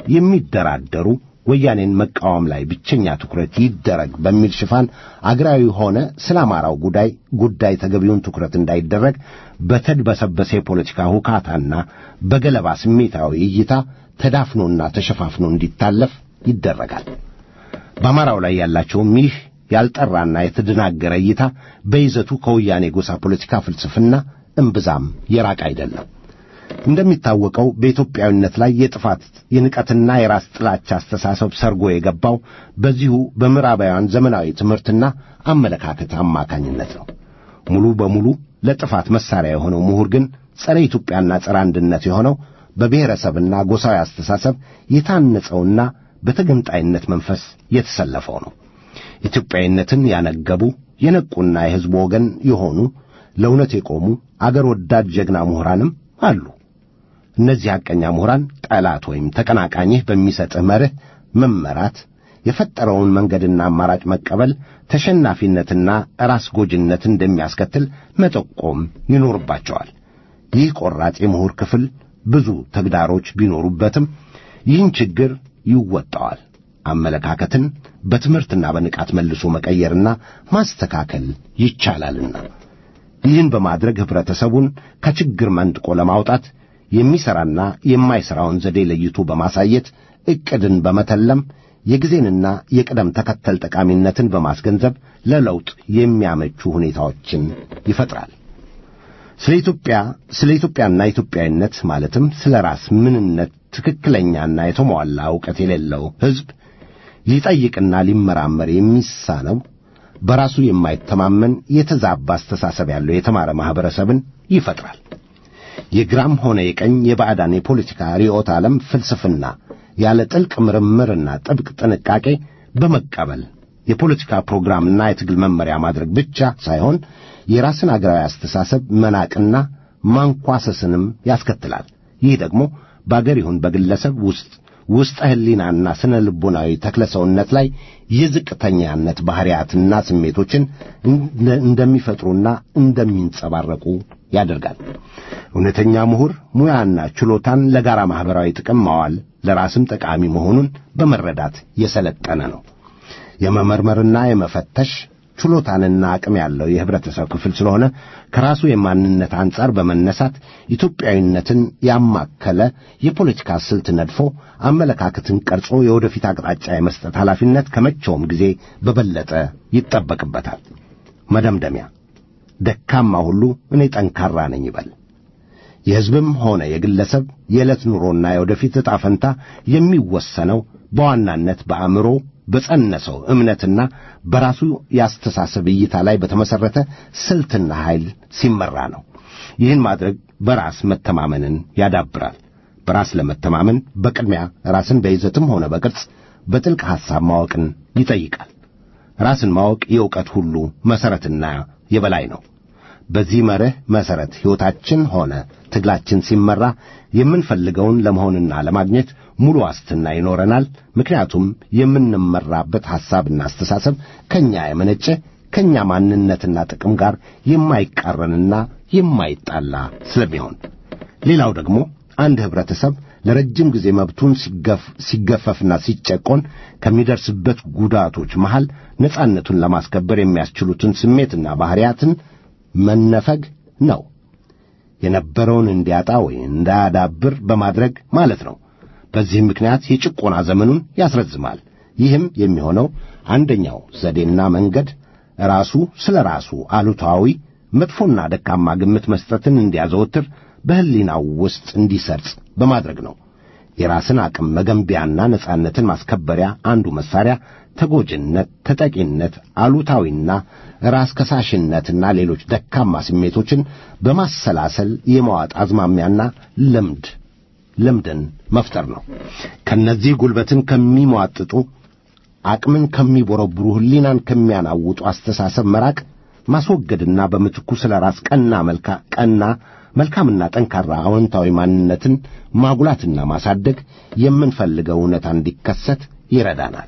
Speaker 4: የሚደራደሩ ወያኔን መቃወም ላይ ብቸኛ ትኩረት ይደረግ በሚል ሽፋን አገራዊ ሆነ ስለ አማራው ጉዳይ ጉዳይ ተገቢውን ትኩረት እንዳይደረግ በተድበሰበሰ የፖለቲካ ሁካታና በገለባ ስሜታዊ እይታ ተዳፍኖና ተሸፋፍኖ እንዲታለፍ ይደረጋል። በአማራው ላይ ያላቸውም ይህ ያልጠራና የተደናገረ እይታ በይዘቱ ከወያኔ ጎሳ ፖለቲካ ፍልስፍና እምብዛም የራቅ አይደለም። እንደሚታወቀው በኢትዮጵያዊነት ላይ የጥፋት የንቀትና የራስ ጥላቻ አስተሳሰብ ሰርጎ የገባው በዚሁ በምዕራባውያን ዘመናዊ ትምህርትና አመለካከት አማካኝነት ነው። ሙሉ በሙሉ ለጥፋት መሳሪያ የሆነው ምሁር ግን ጸረ ኢትዮጵያና ጸረ አንድነት የሆነው በብሔረሰብና ጎሳዊ አስተሳሰብ የታነጸውና በተገንጣይነት መንፈስ የተሰለፈው ነው። ኢትዮጵያዊነትን ያነገቡ የነቁና የሕዝቡ ወገን የሆኑ ለእውነት የቆሙ አገር ወዳድ ጀግና ምሁራንም አሉ። እነዚህ ሐቀኛ ምሁራን ጠላት ወይም ተቀናቃኝህ በሚሰጥህ መርህ መመራት የፈጠረውን መንገድና አማራጭ መቀበል ተሸናፊነትና ራስ ጎጅነት እንደሚያስከትል መጠቆም ይኖርባቸዋል። ይህ ቆራጥ የምሁር ክፍል ብዙ ተግዳሮች ቢኖሩበትም ይህን ችግር ይወጣዋል። አመለካከትን በትምህርትና በንቃት መልሶ መቀየርና ማስተካከል ይቻላልና ይህን በማድረግ ኅብረተሰቡን ከችግር መንጥቆ ለማውጣት የሚሠራና የማይሠራውን ዘዴ ለይቶ በማሳየት ዕቅድን በመተለም የጊዜንና የቅደም ተከተል ጠቃሚነትን በማስገንዘብ ለለውጥ የሚያመቹ ሁኔታዎችን ይፈጥራል። ስለ ኢትዮጵያ ስለ ኢትዮጵያና ኢትዮጵያዊነት ማለትም ስለ ራስ ምንነት ትክክለኛና የተሟላ ዕውቀት የሌለው ሕዝብ ሊጠይቅና ሊመራመር የሚሳነው በራሱ የማይተማመን የተዛባ አስተሳሰብ ያለው የተማረ ማኅበረሰብን ይፈጥራል። የግራም ሆነ የቀኝ የባዕዳን የፖለቲካ ርዕዮተ ዓለም ፍልስፍና ያለ ጥልቅ ምርምርና ጥብቅ ጥንቃቄ በመቀበል የፖለቲካ ፕሮግራምና የትግል መመሪያ ማድረግ ብቻ ሳይሆን የራስን አገራዊ አስተሳሰብ መናቅና ማንኳሰስንም ያስከትላል። ይህ ደግሞ በአገር ይሁን በግለሰብ ውስጥ ውስጠ ሕሊናና ስነ ልቦናዊ ተክለ ሰውነት ላይ የዝቅተኛነት ባሕርያትና ስሜቶችን እንደሚፈጥሩና እንደሚንጸባረቁ ያደርጋል። እውነተኛ ምሁር ሙያና ችሎታን ለጋራ ማኅበራዊ ጥቅም ማዋል ለራስም ጠቃሚ መሆኑን በመረዳት የሰለጠነ ነው። የመመርመርና የመፈተሽ ችሎታንና አቅም ያለው የህብረተሰብ ክፍል ስለሆነ ከራሱ የማንነት አንጻር በመነሳት ኢትዮጵያዊነትን ያማከለ የፖለቲካ ስልት ነድፎ አመለካከትን ቀርጾ የወደፊት አቅጣጫ የመስጠት ኃላፊነት ከመቼውም ጊዜ በበለጠ ይጠበቅበታል። መደምደሚያ ደካማ ሁሉ እኔ ጠንካራ ነኝ ይበል። የሕዝብም ሆነ የግለሰብ የዕለት ኑሮና የወደፊት ዕጣ ፈንታ የሚወሰነው በዋናነት በአእምሮ በጸነሰው እምነትና በራሱ የአስተሳሰብ እይታ ላይ በተመሠረተ ስልትና ኃይል ሲመራ ነው። ይህን ማድረግ በራስ መተማመንን ያዳብራል። በራስ ለመተማመን በቅድሚያ ራስን በይዘትም ሆነ በቅርጽ በጥልቅ ሐሳብ ማወቅን ይጠይቃል። ራስን ማወቅ የእውቀት ሁሉ መሠረትና የበላይ ነው። በዚህ መርህ መሠረት ሕይወታችን ሆነ ትግላችን ሲመራ የምንፈልገውን ለመሆንና ለማግኘት ሙሉ ዋስትና ይኖረናል። ምክንያቱም የምንመራበት ሐሳብና አስተሳሰብ ከእኛ የመነጨ ከእኛ ማንነትና ጥቅም ጋር የማይቃረንና የማይጣላ ስለሚሆን፣ ሌላው ደግሞ አንድ ኅብረተሰብ ለረጅም ጊዜ መብቱን ሲገፈፍና ሲጨቆን ከሚደርስበት ጉዳቶች መሃል ነጻነቱን ለማስከበር የሚያስችሉትን ስሜትና ባሕርያትን መነፈግ ነው። የነበረውን እንዲያጣ ወይ እንዳያዳብር በማድረግ ማለት ነው። በዚህም ምክንያት የጭቆና ዘመኑን ያስረዝማል። ይህም የሚሆነው አንደኛው ዘዴና መንገድ ራሱ ስለ ራሱ አሉታዊ መጥፎና ደካማ ግምት መስጠትን እንዲያዘወትር በሕሊናው ውስጥ እንዲሰርጽ በማድረግ ነው። የራስን አቅም መገንቢያና ነጻነትን ማስከበሪያ አንዱ መሳሪያ ተጎጅነት፣ ተጠቂነት፣ አሉታዊና ራስ ከሳሽነትና ሌሎች ደካማ ስሜቶችን በማሰላሰል የመዋጥ አዝማሚያና ልምድ ልምድን መፍጠር ነው። ከነዚህ ጉልበትን ከሚሟጥጡ አቅምን ከሚቦረብሩ ሕሊናን ከሚያናውጡ አስተሳሰብ መራቅ ማስወገድና በምትኩ ስለ ራስ ቀና መልካ ቀና መልካምና ጠንካራ አዎንታዊ ማንነትን ማጉላትና ማሳደግ የምንፈልገው እውነታ እንዲከሰት ይረዳናል።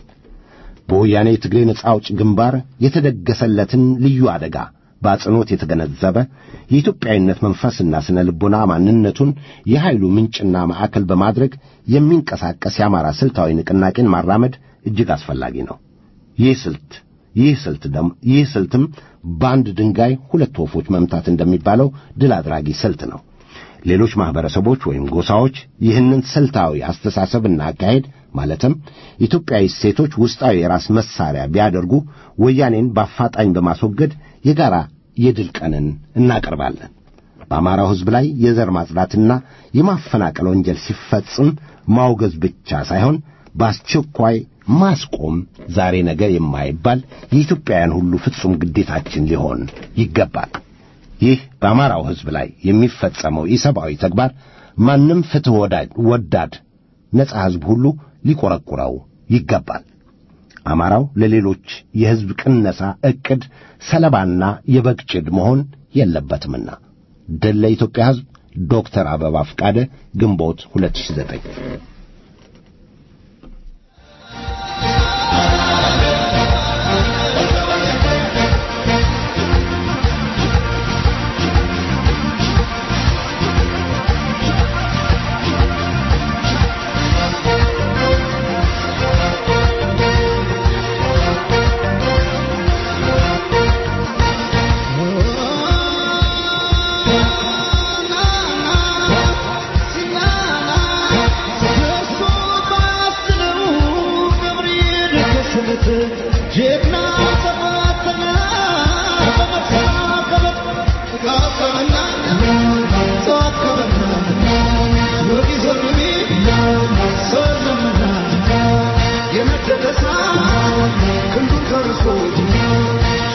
Speaker 4: በወያኔ የትግሬ ነጻ አውጭ ግንባር የተደገሰለትን ልዩ አደጋ በአጽንኦት የተገነዘበ የኢትዮጵያዊነት መንፈስና ስነ ልቦና ማንነቱን የኃይሉ ምንጭና ማዕከል በማድረግ የሚንቀሳቀስ የአማራ ስልታዊ ንቅናቄን ማራመድ እጅግ አስፈላጊ ነው። ይህ ስልት ይህ ስልት ደም ይህ ስልትም በአንድ ድንጋይ ሁለት ወፎች መምታት እንደሚባለው ድል አድራጊ ስልት ነው። ሌሎች ማኅበረሰቦች ወይም ጎሳዎች ይህንን ስልታዊ አስተሳሰብና አካሄድ ማለትም ኢትዮጵያዊ ሴቶች ውስጣዊ የራስ መሳሪያ ቢያደርጉ ወያኔን በአፋጣኝ በማስወገድ የጋራ የድል ቀንን እናቀርባለን። በአማራው ሕዝብ ላይ የዘር ማጽዳትና የማፈናቀል ወንጀል ሲፈጽም ማውገዝ ብቻ ሳይሆን በአስቸኳይ ማስቆም ዛሬ ነገ የማይባል የኢትዮጵያውያን ሁሉ ፍጹም ግዴታችን ሊሆን ይገባል። ይህ በአማራው ሕዝብ ላይ የሚፈጸመው ኢሰብአዊ ተግባር ማንም ፍትሕ ወዳድ ነጻ ሕዝብ ሁሉ ሊቆረቁረው ይገባል። አማራው ለሌሎች የሕዝብ ቅነሳ ዕቅድ ሰለባና የበግ ጭድ መሆን የለበትምና። ድል ለኢትዮጵያ ሕዝብ። ዶክተር አበባ ፍቃደ ግንቦት 2009
Speaker 3: ክንዱ ከርሶ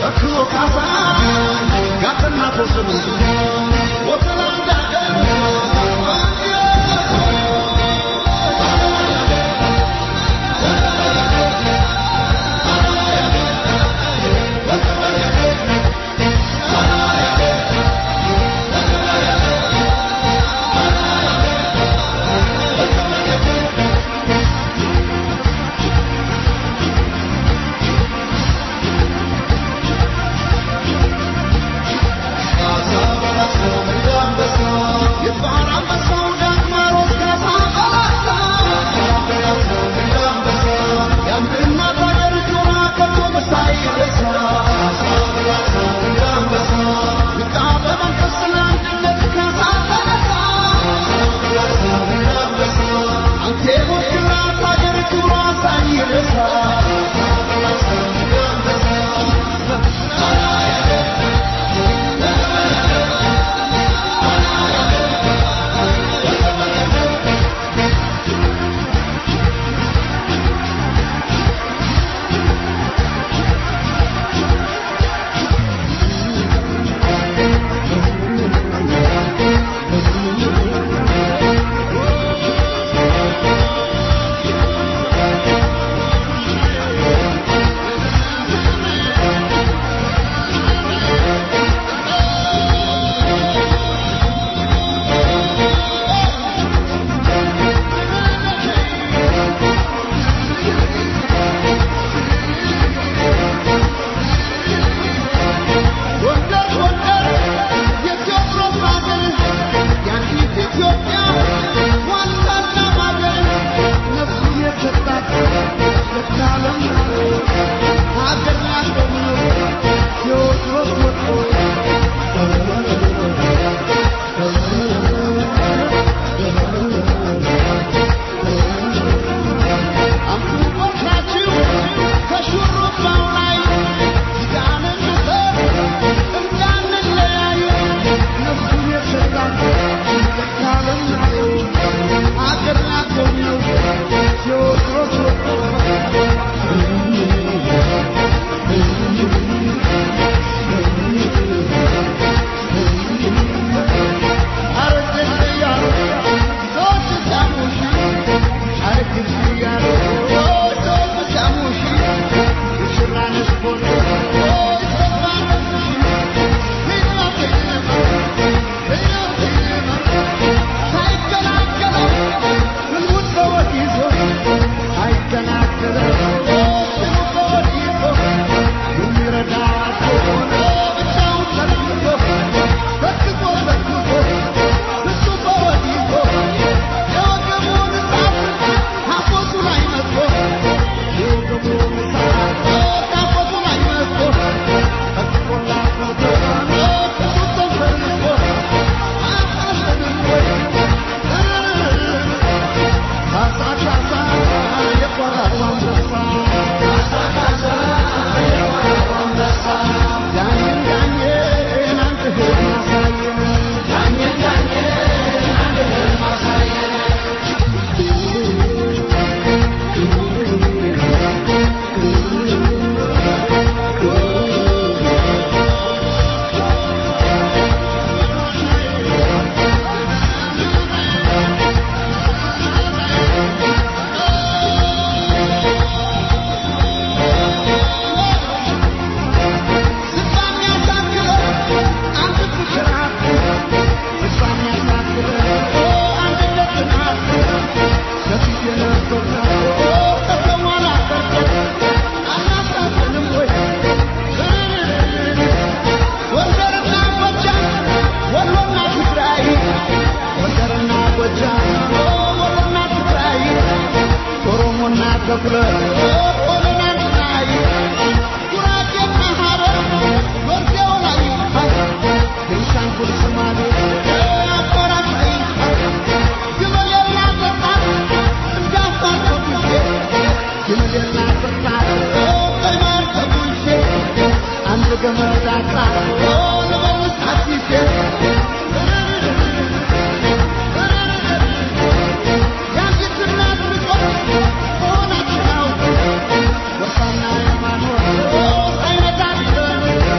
Speaker 3: Oh,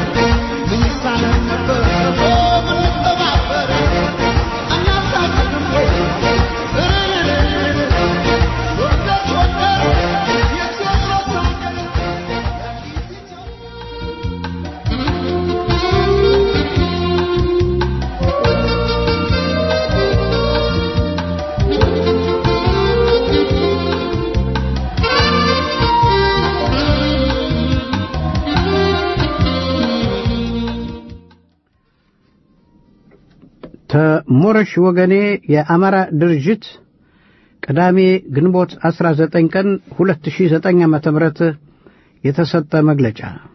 Speaker 2: ተሞረሽ ወገኔ የአማራ ድርጅት ቅዳሜ ግንቦት 19 ቀን 2009 ዓ.ም የተሰጠ መግለጫ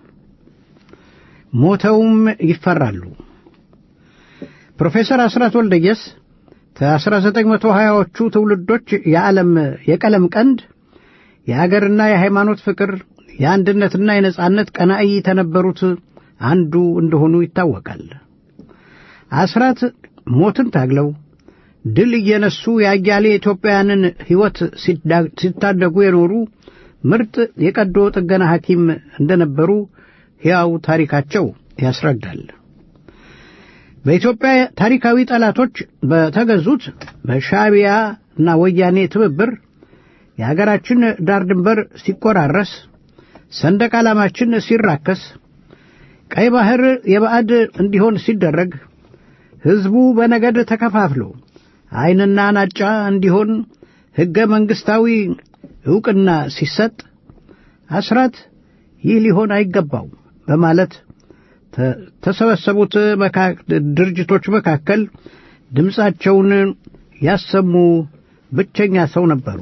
Speaker 2: ሞተውም ይፈራሉ። ፕሮፌሰር አስራት ወልደየስ ከ1920ዎቹ ትውልዶች የዓለም የቀለም ቀንድ የአገርና የሃይማኖት ፍቅር የአንድነትና የነጻነት ቀናኢ ተነበሩት አንዱ እንደሆኑ ይታወቃል። አስራት ሞትን ታግለው ድል እየነሱ የአያሌ ኢትዮጵያውያንን ሕይወት ሲታደጉ የኖሩ ምርጥ የቀዶ ጥገና ሐኪም እንደነበሩ ሕያው ታሪካቸው ያስረዳል። በኢትዮጵያ ታሪካዊ ጠላቶች በተገዙት በሻዕቢያ እና ወያኔ ትብብር የአገራችን ዳር ድንበር ሲቆራረስ፣ ሰንደቅ ዓላማችን ሲራከስ፣ ቀይ ባሕር የባዕድ እንዲሆን ሲደረግ፣ ሕዝቡ በነገድ ተከፋፍሎ ዐይንና ናጫ እንዲሆን ሕገ መንግሥታዊ ዕውቅና ሲሰጥ አስራት ይህ ሊሆን አይገባው በማለት ተሰበሰቡት ድርጅቶች መካከል ድምፃቸውን ያሰሙ ብቸኛ ሰው ነበሩ።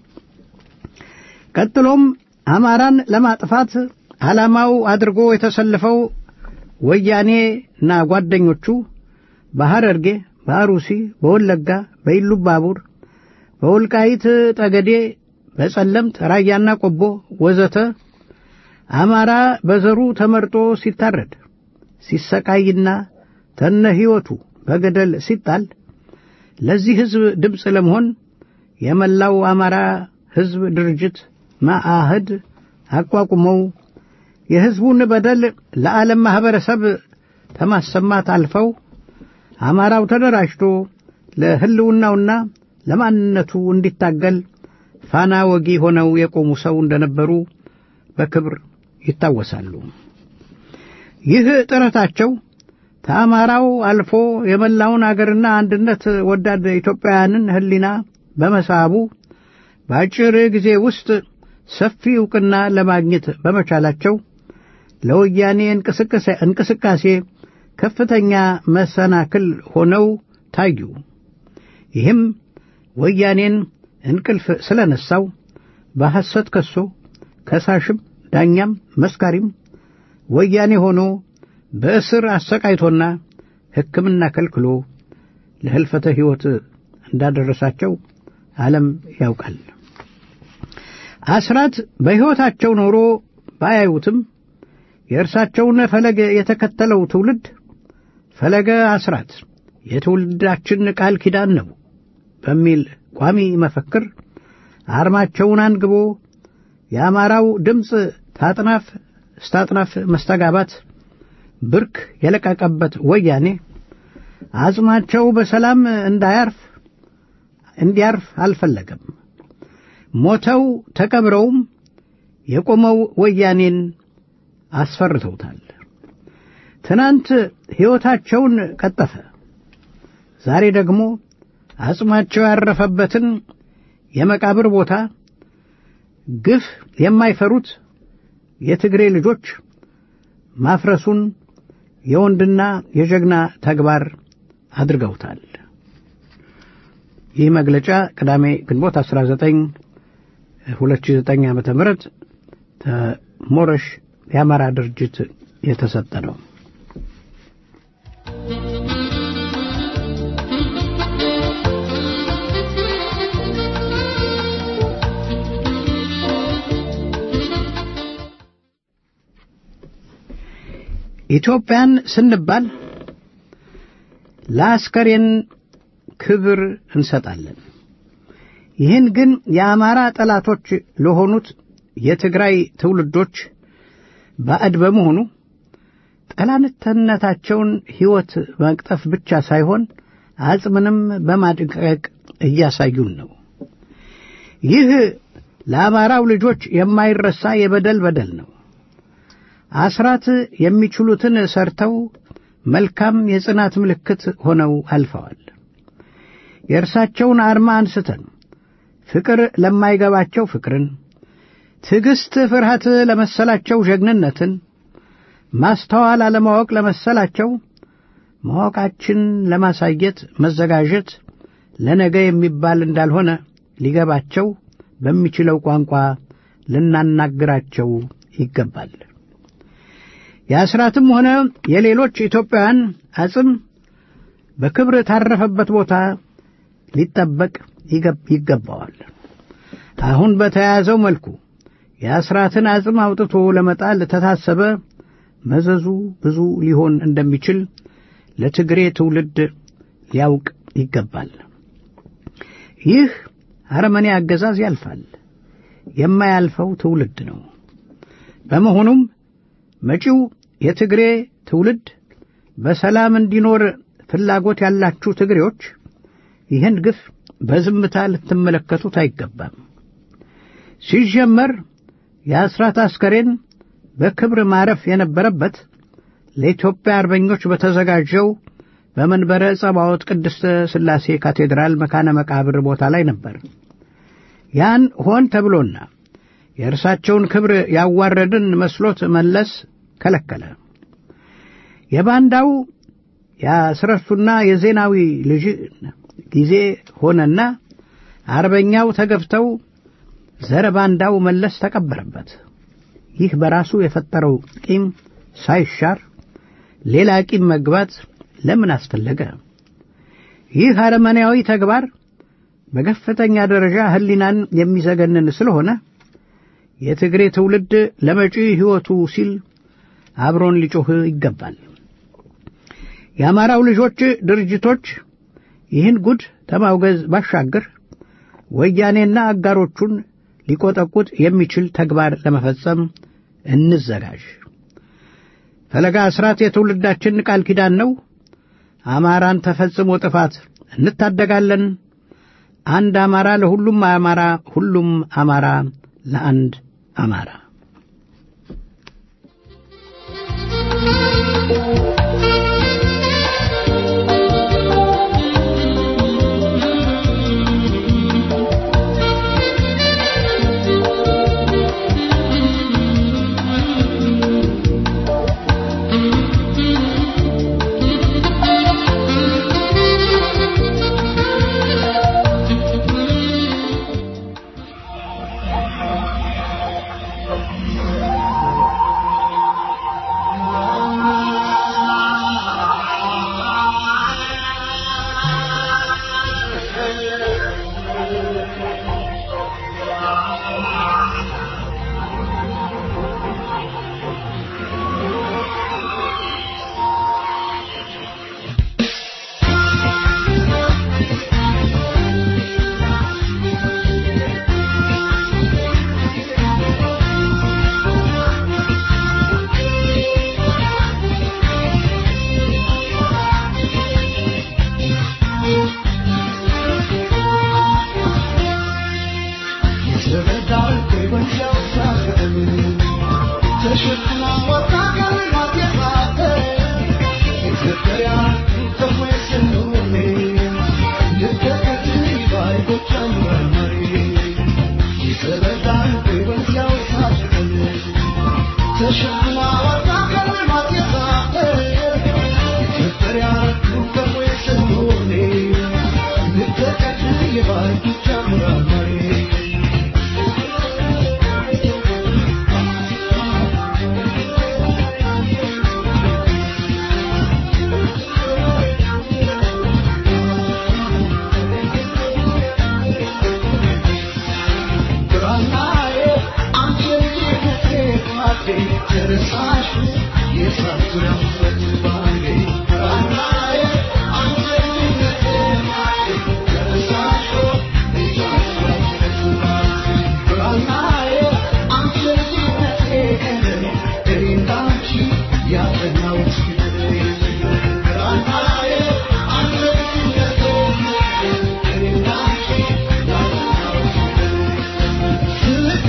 Speaker 2: ቀጥሎም አማራን ለማጥፋት ዓላማው አድርጎ የተሰለፈው ወያኔና ጓደኞቹ በሐረርጌ፣ በአሩሲ፣ በወለጋ፣ በኢሉባቡር፣ በወልቃይት ጠገዴ፣ በጸለምት፣ ራያና ቆቦ ወዘተ አማራ በዘሩ ተመርጦ ሲታረድ ሲሰቃይና ተነ ሕይወቱ በገደል ሲጣል ለዚህ ሕዝብ ድምፅ ለመሆን የመላው አማራ ሕዝብ ድርጅት መአህድ አቋቁመው የሕዝቡን በደል ለዓለም ማኅበረሰብ ከማሰማት አልፈው አማራው ተደራጅቶ ለሕልውናውና ለማንነቱ እንዲታገል ፋና ወጊ ሆነው የቆሙ ሰው እንደነበሩ በክብር ይታወሳሉ። ይህ ጥረታቸው ከአማራው አልፎ የመላውን አገርና አንድነት ወዳድ ኢትዮጵያውያንን ሕሊና በመሳቡ በአጭር ጊዜ ውስጥ ሰፊ ዕውቅና ለማግኘት በመቻላቸው ለወያኔ እንቅስቃሴ ከፍተኛ መሰናክል ሆነው ታዩ። ይህም ወያኔን እንቅልፍ ስለነሳው በሐሰት ከሶ ከሳሽም ዳኛም መስካሪም ወያኔ ሆኖ በእስር አሰቃይቶና ሕክምና ከልክሎ ለሕልፈተ ሕይወት እንዳደረሳቸው ዓለም ያውቃል። አስራት በሕይወታቸው ኖሮ ባያዩትም የእርሳቸውን ፈለግ የተከተለው ትውልድ ፈለገ አስራት የትውልዳችን ቃል ኪዳን ነው በሚል ቋሚ መፈክር አርማቸውን አንግቦ የአማራው ድምፅ ታጥናፍ ስታጥናፍ መስተጋባት ብርክ የለቀቀበት ወያኔ አጽማቸው በሰላም እንዳያርፍ እንዲያርፍ አልፈለገም። ሞተው ተቀብረውም የቆመው ወያኔን አስፈርተውታል። ትናንት ሕይወታቸውን ቀጠፈ። ዛሬ ደግሞ አጽማቸው ያረፈበትን የመቃብር ቦታ ግፍ የማይፈሩት የትግሬ ልጆች ማፍረሱን የወንድና የጀግና ተግባር አድርገውታል። ይህ መግለጫ ቅዳሜ ግንቦት 19 2009 ዓ ም ሞረሽ የአማራ ድርጅት የተሰጠ ነው። ኢትዮጵያን ስንባል ለአስከሬን ክብር እንሰጣለን። ይህን ግን የአማራ ጠላቶች ለሆኑት የትግራይ ትውልዶች ባዕድ በመሆኑ ጠላትነታቸውን ሕይወት መቅጠፍ ብቻ ሳይሆን አጽምንም በማድቀቅ እያሳዩን ነው። ይህ ለአማራው ልጆች የማይረሳ የበደል በደል ነው። አስራት የሚችሉትን ሰርተው መልካም የጽናት ምልክት ሆነው አልፈዋል። የእርሳቸውን አርማ አንስተን ፍቅር ለማይገባቸው ፍቅርን፣ ትዕግሥት ፍርሃት ለመሰላቸው ጀግንነትን፣ ማስተዋል አለማወቅ ለመሰላቸው ማወቃችን ለማሳየት መዘጋጀት ለነገ የሚባል እንዳልሆነ ሊገባቸው በሚችለው ቋንቋ ልናናግራቸው ይገባል። የአስራትም ሆነ የሌሎች ኢትዮጵያውያን አጽም በክብር ታረፈበት ቦታ ሊጠበቅ ይገባዋል። አሁን በተያያዘው መልኩ የአስራትን አጽም አውጥቶ ለመጣል ተታሰበ መዘዙ ብዙ ሊሆን እንደሚችል ለትግሬ ትውልድ ሊያውቅ ይገባል። ይህ አረመኔ አገዛዝ ያልፋል፣ የማያልፈው ትውልድ ነው። በመሆኑም መጪው የትግሬ ትውልድ በሰላም እንዲኖር ፍላጎት ያላችሁ ትግሬዎች ይህን ግፍ በዝምታ ልትመለከቱት አይገባም። ሲጀመር የአስራት አስከሬን በክብር ማረፍ የነበረበት ለኢትዮጵያ አርበኞች በተዘጋጀው በመንበረ ጸባዖት ቅድስተ ሥላሴ ካቴድራል መካነ መቃብር ቦታ ላይ ነበር። ያን ሆን ተብሎና የእርሳቸውን ክብር ያዋረድን መስሎት መለስ ከለከለ። የባንዳው የአስረሱና የዜናዊ ልጅ ጊዜ ሆነና አርበኛው ተገፍተው ዘረ ባንዳው መለስ ተቀበረበት። ይህ በራሱ የፈጠረው ቂም ሳይሻር ሌላ ቂም መግባት ለምን አስፈለገ? ይህ አረመኔያዊ ተግባር በከፍተኛ ደረጃ ሕሊናን የሚዘገንን ስለሆነ የትግሬ ትውልድ ለመጪ ሕይወቱ ሲል አብሮን ሊጮህ ይገባል። የአማራው ልጆች ድርጅቶች ይህን ጉድ ከማውገዝ ባሻገር ወያኔና አጋሮቹን ሊቆጠቁጥ የሚችል ተግባር ለመፈጸም እንዘጋጅ። ፈለጋ አስራት የትውልዳችን ቃል ኪዳን ነው። አማራን ተፈጽሞ ጥፋት እንታደጋለን። አንድ አማራ ለሁሉም አማራ፣ ሁሉም አማራ ለአንድ አማራ።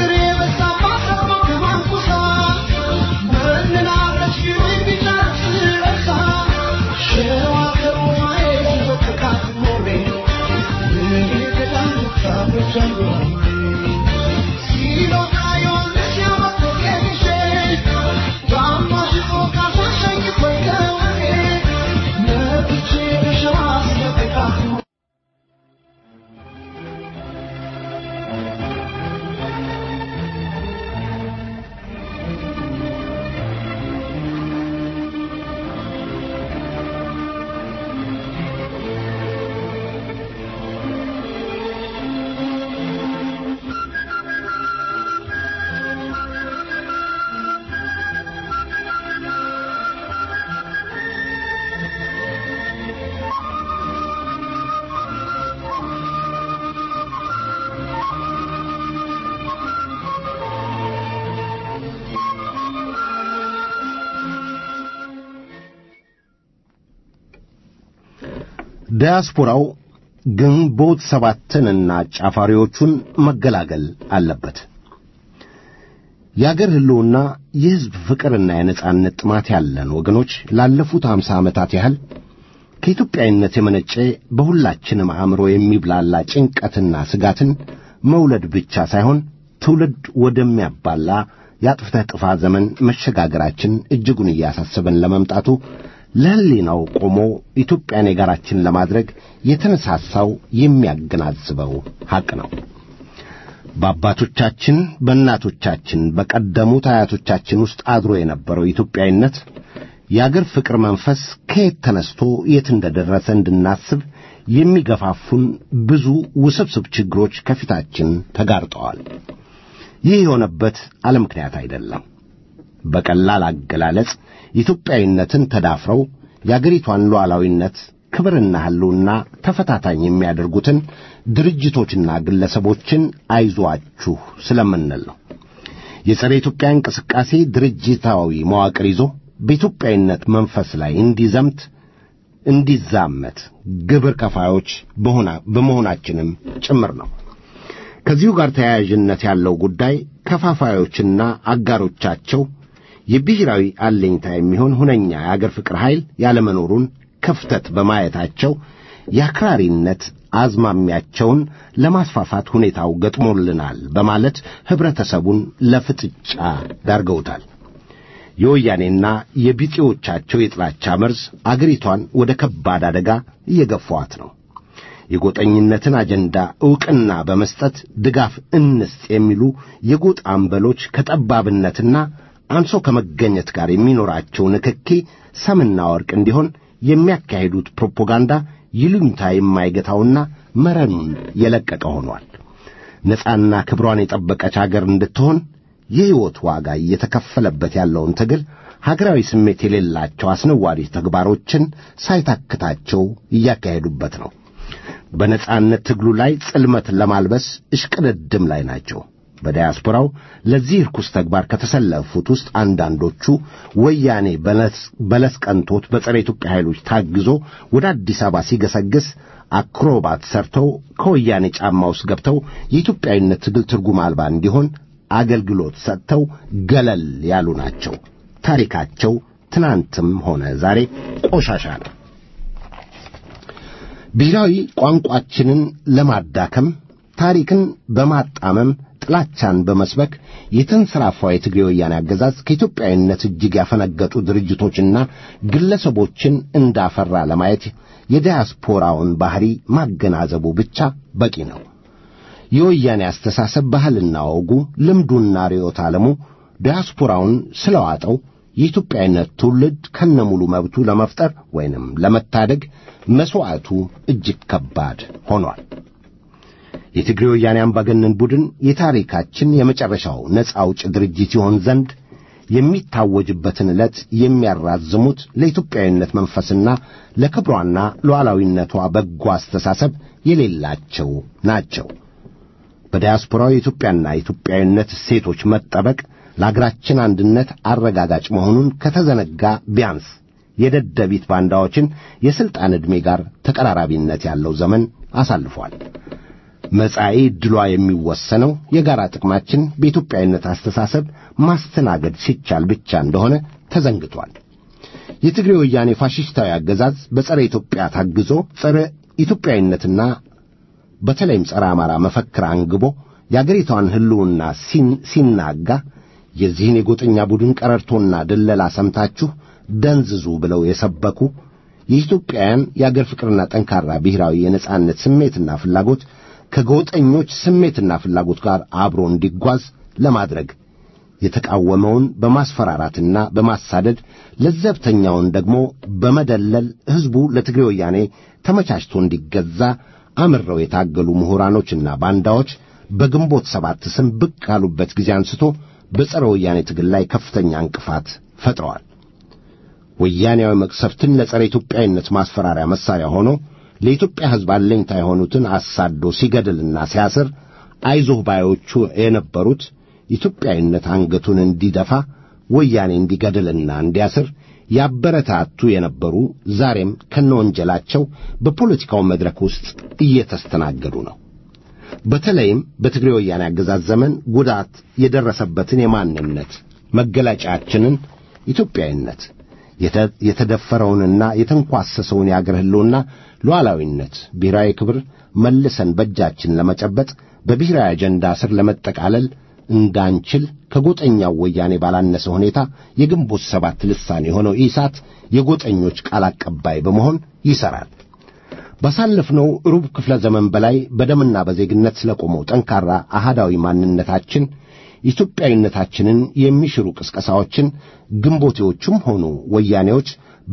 Speaker 3: Thank you.
Speaker 4: ዲያስፖራው ግንቦት ሰባትንና ጫፋሪዎቹን መገላገል አለበት። የአገር ሕልውና የሕዝብ ፍቅርና የነጻነት ጥማት ያለን ወገኖች ላለፉት አምሳ ዓመታት ያህል ከኢትዮጵያዊነት የመነጨ በሁላችንም አእምሮ የሚብላላ ጭንቀትና ስጋትን መውለድ ብቻ ሳይሆን ትውልድ ወደሚያባላ የአጥፍተህ ጥፋ ዘመን መሸጋገራችን እጅጉን እያሳሰበን ለመምጣቱ ለሕሊናው ቆሞ ኢትዮጵያን የጋራችን ለማድረግ የተነሳሳው የሚያገናዝበው ሐቅ ነው። በአባቶቻችን በእናቶቻችን በቀደሙት አያቶቻችን ውስጥ አድሮ የነበረው ኢትዮጵያዊነት የአገር ፍቅር መንፈስ ከየት ተነስቶ የት እንደደረሰ እንድናስብ የሚገፋፉን ብዙ ውስብስብ ችግሮች ከፊታችን ተጋርጠዋል። ይህ የሆነበት አለ ምክንያት አይደለም። በቀላል አገላለጽ ኢትዮጵያዊነትን ተዳፍረው የአገሪቷን ሉዓላዊነት ክብርና ሕልውና ተፈታታኝ የሚያደርጉትን ድርጅቶችና ግለሰቦችን አይዟችሁ ስለምንል ነው። የጸረ ኢትዮጵያ እንቅስቃሴ ድርጅታዊ መዋቅር ይዞ በኢትዮጵያዊነት መንፈስ ላይ እንዲዘምት እንዲዛመት ግብር ከፋዮች በመሆናችንም ጭምር ነው። ከዚሁ ጋር ተያያዥነት ያለው ጉዳይ ከፋፋዮችና አጋሮቻቸው የብሔራዊ አለኝታ የሚሆን ሁነኛ የአገር ፍቅር ኃይል ያለመኖሩን ክፍተት በማየታቸው የአክራሪነት አዝማሚያቸውን ለማስፋፋት ሁኔታው ገጥሞልናል በማለት ኅብረተሰቡን ለፍጥጫ ዳርገውታል። የወያኔና የቢጤዎቻቸው የጥላቻ መርዝ አገሪቷን ወደ ከባድ አደጋ እየገፏት ነው። የጎጠኝነትን አጀንዳ ዕውቅና በመስጠት ድጋፍ እንስጥ የሚሉ የጎጥ አምበሎች ከጠባብነትና አንሶ ከመገኘት ጋር የሚኖራቸው ንክኪ ሰምና ወርቅ እንዲሆን የሚያካሂዱት ፕሮፓጋንዳ ይሉኝታ የማይገታውና መረኑን የለቀቀ ሆኗል። ነጻና ክብሯን የጠበቀች አገር እንድትሆን የሕይወት ዋጋ እየተከፈለበት ያለውን ትግል ሀገራዊ ስሜት የሌላቸው አስነዋሪ ተግባሮችን ሳይታክታቸው እያካሄዱበት ነው። በነጻነት ትግሉ ላይ ጽልመትን ለማልበስ እሽቅድድም ላይ ናቸው። በዲያስፖራው ለዚህ ርኩስ ተግባር ከተሰለፉት ውስጥ አንዳንዶቹ ወያኔ በለስ ቀንቶት በጸረ ኢትዮጵያ ኃይሎች ታግዞ ወደ አዲስ አበባ ሲገሰግስ አክሮባት ሰርተው ከወያኔ ጫማ ውስጥ ገብተው የኢትዮጵያዊነት ትግል ትርጉም አልባ እንዲሆን አገልግሎት ሰጥተው ገለል ያሉ ናቸው። ታሪካቸው ትናንትም ሆነ ዛሬ ቆሻሻ ነው። ብሔራዊ ቋንቋችንን ለማዳከም ታሪክን በማጣመም ጥላቻን በመስበክ የተንሰራፋው የትግሬ ወያኔ አገዛዝ ከኢትዮጵያዊነት እጅግ ያፈነገጡ ድርጅቶችና ግለሰቦችን እንዳፈራ ለማየት የዲያስፖራውን ባህሪ ማገናዘቡ ብቻ በቂ ነው። የወያኔ አስተሳሰብ ባህልና ወጉ፣ ልምዱና ርዕዮተ ዓለሙ ዲያስፖራውን ስለዋጠው የኢትዮጵያዊነት ትውልድ ከነሙሉ መብቱ ለመፍጠር ወይንም ለመታደግ መሥዋዕቱ እጅግ ከባድ ሆኗል። የትግሬ ወያኔ አምባገነን ቡድን የታሪካችን የመጨረሻው ነፃ አውጭ ድርጅት ይሆን ዘንድ የሚታወጅበትን ዕለት የሚያራዝሙት ለኢትዮጵያዊነት መንፈስና ለክብሯና ሉዓላዊነቷ በጎ አስተሳሰብ የሌላቸው ናቸው። በዲያስፖራው የኢትዮጵያና የኢትዮጵያዊነት እሴቶች መጠበቅ ለአገራችን አንድነት አረጋጋጭ መሆኑን ከተዘነጋ ቢያንስ የደደቢት ባንዳዎችን የሥልጣን ዕድሜ ጋር ተቀራራቢነት ያለው ዘመን አሳልፏል። መጻኢ ዕድሏ የሚወሰነው የጋራ ጥቅማችን በኢትዮጵያዊነት አስተሳሰብ ማስተናገድ ሲቻል ብቻ እንደሆነ ተዘንግቷል። የትግሬ ወያኔ ፋሽስታዊ አገዛዝ በጸረ ኢትዮጵያ ታግዞ ጸረ ኢትዮጵያዊነትና በተለይም ጸረ አማራ መፈክር አንግቦ የአገሪቷን ሕልውና ሲናጋ የዚህን የጎጠኛ ቡድን ቀረርቶና ድለላ ሰምታችሁ ደንዝዙ ብለው የሰበኩ የኢትዮጵያውያን የአገር ፍቅርና ጠንካራ ብሔራዊ የነጻነት ስሜትና ፍላጎት ከጎጠኞች ስሜትና ፍላጎት ጋር አብሮ እንዲጓዝ ለማድረግ የተቃወመውን በማስፈራራትና በማሳደድ ለዘብተኛውን ደግሞ በመደለል ሕዝቡ ለትግሬ ወያኔ ተመቻችቶ እንዲገዛ አምረው የታገሉ ምሁራኖችና ባንዳዎች በግንቦት ሰባት ስም ብቅ ካሉበት ጊዜ አንስቶ በጸረ ወያኔ ትግል ላይ ከፍተኛ እንቅፋት ፈጥረዋል። ወያኔያዊ መቅሰፍትን ለጸረ ኢትዮጵያዊነት ማስፈራሪያ መሳሪያ ሆኖ ለኢትዮጵያ ሕዝብ አለኝታ የሆኑትን አሳዶ ሲገድልና ሲያስር አይዞህ ባዮቹ የነበሩት ኢትዮጵያዊነት አንገቱን እንዲደፋ ወያኔ እንዲገድልና እንዲያስር ያበረታቱ የነበሩ ዛሬም ከነወንጀላቸው በፖለቲካው መድረክ ውስጥ እየተስተናገዱ ነው። በተለይም በትግሬ ወያኔ አገዛዝ ዘመን ጉዳት የደረሰበትን የማንነት መገለጫችንን ኢትዮጵያዊነት የተደፈረውንና የተንኳሰሰውን የአገር ሕልውና ሉዓላዊነት፣ ብሔራዊ ክብር መልሰን በእጃችን ለመጨበጥ በብሔራዊ አጀንዳ ስር ለመጠቃለል እንዳንችል ከጎጠኛው ወያኔ ባላነሰ ሁኔታ የግንቦት ሰባት ልሳን የሆነው ኢሳት የጎጠኞች ቃል አቀባይ በመሆን ይሠራል። ባሳለፍነው ሩብ ክፍለ ዘመን በላይ በደምና በዜግነት ስለቆመው ጠንካራ አሃዳዊ ማንነታችን ኢትዮጵያዊነታችንን የሚሽሩ ቅስቀሳዎችን ግንቦቴዎቹም ሆኑ ወያኔዎች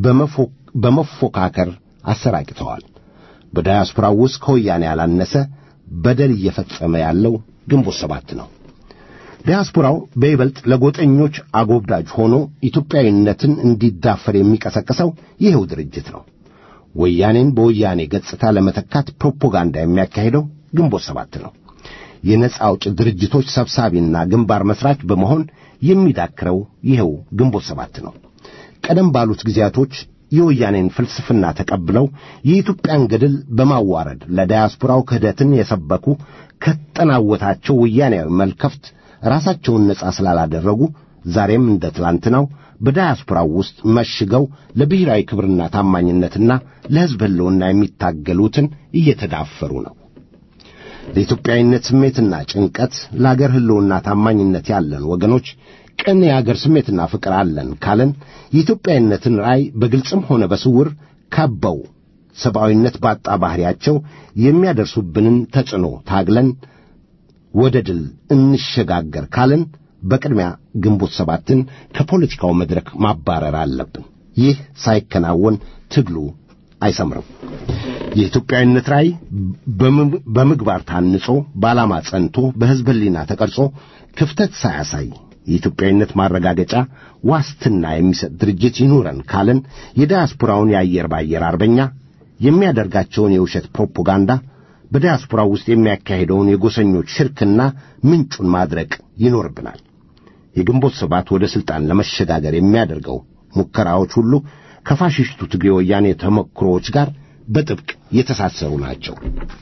Speaker 4: በመፎካከር አሰራጭተዋል። በዳያስፖራው ውስጥ ከወያኔ ያላነሰ በደል እየፈጸመ ያለው ግንቦት ሰባት ነው። ዲያስፖራው በይበልጥ ለጎጠኞች አጎብዳጅ ሆኖ ኢትዮጵያዊነትን እንዲዳፈር የሚቀሰቅሰው ይኸው ድርጅት ነው። ወያኔን በወያኔ ገጽታ ለመተካት ፕሮፓጋንዳ የሚያካሂደው ግንቦት ሰባት ነው። የነጻ አውጭ ድርጅቶች ሰብሳቢና ግንባር መስራች በመሆን የሚዳክረው ይኸው ግንቦት ሰባት ነው። ቀደም ባሉት ጊዜያቶች የወያኔን ፍልስፍና ተቀብለው የኢትዮጵያን ገድል በማዋረድ ለዳያስፖራው ክህደትን የሰበኩ ከተጠናወታቸው ወያኔያዊ መልከፍት ራሳቸውን ነጻ ስላላደረጉ ዛሬም እንደ ትላንትናው በዳያስፖራው ውስጥ መሽገው ለብሔራዊ ክብርና ታማኝነትና ለሕዝብ ሕልውና የሚታገሉትን እየተዳፈሩ ነው። ለኢትዮጵያዊነት ስሜትና ጭንቀት ለአገር ሕልውና ታማኝነት ያለን ወገኖች ቅን የአገር ስሜትና ፍቅር አለን ካለን የኢትዮጵያዊነትን ራእይ በግልጽም ሆነ በስውር ከበው ሰብአዊነት ባጣ ባሕሪያቸው የሚያደርሱብንን ተጽዕኖ ታግለን ወደ ድል እንሸጋገር ካለን በቅድሚያ ግንቦት ሰባትን ከፖለቲካው መድረክ ማባረር አለብን። ይህ ሳይከናወን ትግሉ አይሰምርም። የኢትዮጵያዊነት ራእይ በምግባር ታንጾ በዓላማ ጸንቶ በሕዝብ ሕሊና ተቀርጾ ክፍተት ሳያሳይ የኢትዮጵያዊነት ማረጋገጫ ዋስትና የሚሰጥ ድርጅት ይኑረን ካለን የዲያስፖራውን የአየር ባየር አርበኛ የሚያደርጋቸውን የውሸት ፕሮፓጋንዳ በዲያስፖራው ውስጥ የሚያካሄደውን የጎሰኞች ሽርክና ምንጩን ማድረቅ ይኖርብናል። የግንቦት ሰባት ወደ ሥልጣን ለመሸጋገር የሚያደርገው ሙከራዎች ሁሉ ከፋሽስቱ ትግሬ ወያኔ ተሞክሮዎች ጋር በጥብቅ የተሳሰሩ ናቸው።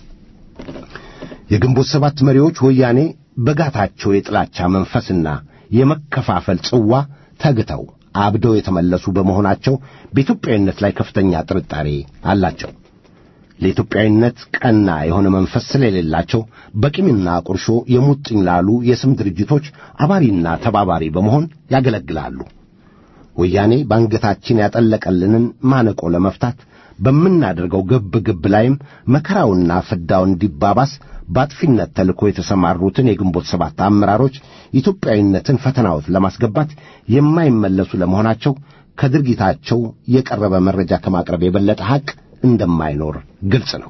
Speaker 4: የግንቦት ሰባት መሪዎች ወያኔ በጋታቸው የጥላቻ መንፈስና የመከፋፈል ጽዋ ተግተው አብደው የተመለሱ በመሆናቸው በኢትዮጵያዊነት ላይ ከፍተኛ ጥርጣሬ አላቸው። ለኢትዮጵያዊነት ቀና የሆነ መንፈስ ስለሌላቸው በቂምና ቁርሾ የሙጥኝ ላሉ የስም ድርጅቶች አባሪና ተባባሪ በመሆን ያገለግላሉ። ወያኔ በአንገታችን ያጠለቀልንን ማነቆ ለመፍታት በምናደርገው ግብ ግብ ላይም መከራውና ፍዳው እንዲባባስ በአጥፊነት ተልኮ የተሰማሩትን የግንቦት ሰባት አመራሮች ኢትዮጵያዊነትን ፈተናዎት ለማስገባት የማይመለሱ ለመሆናቸው ከድርጊታቸው የቀረበ መረጃ ከማቅረብ የበለጠ ሐቅ እንደማይኖር ግልጽ ነው።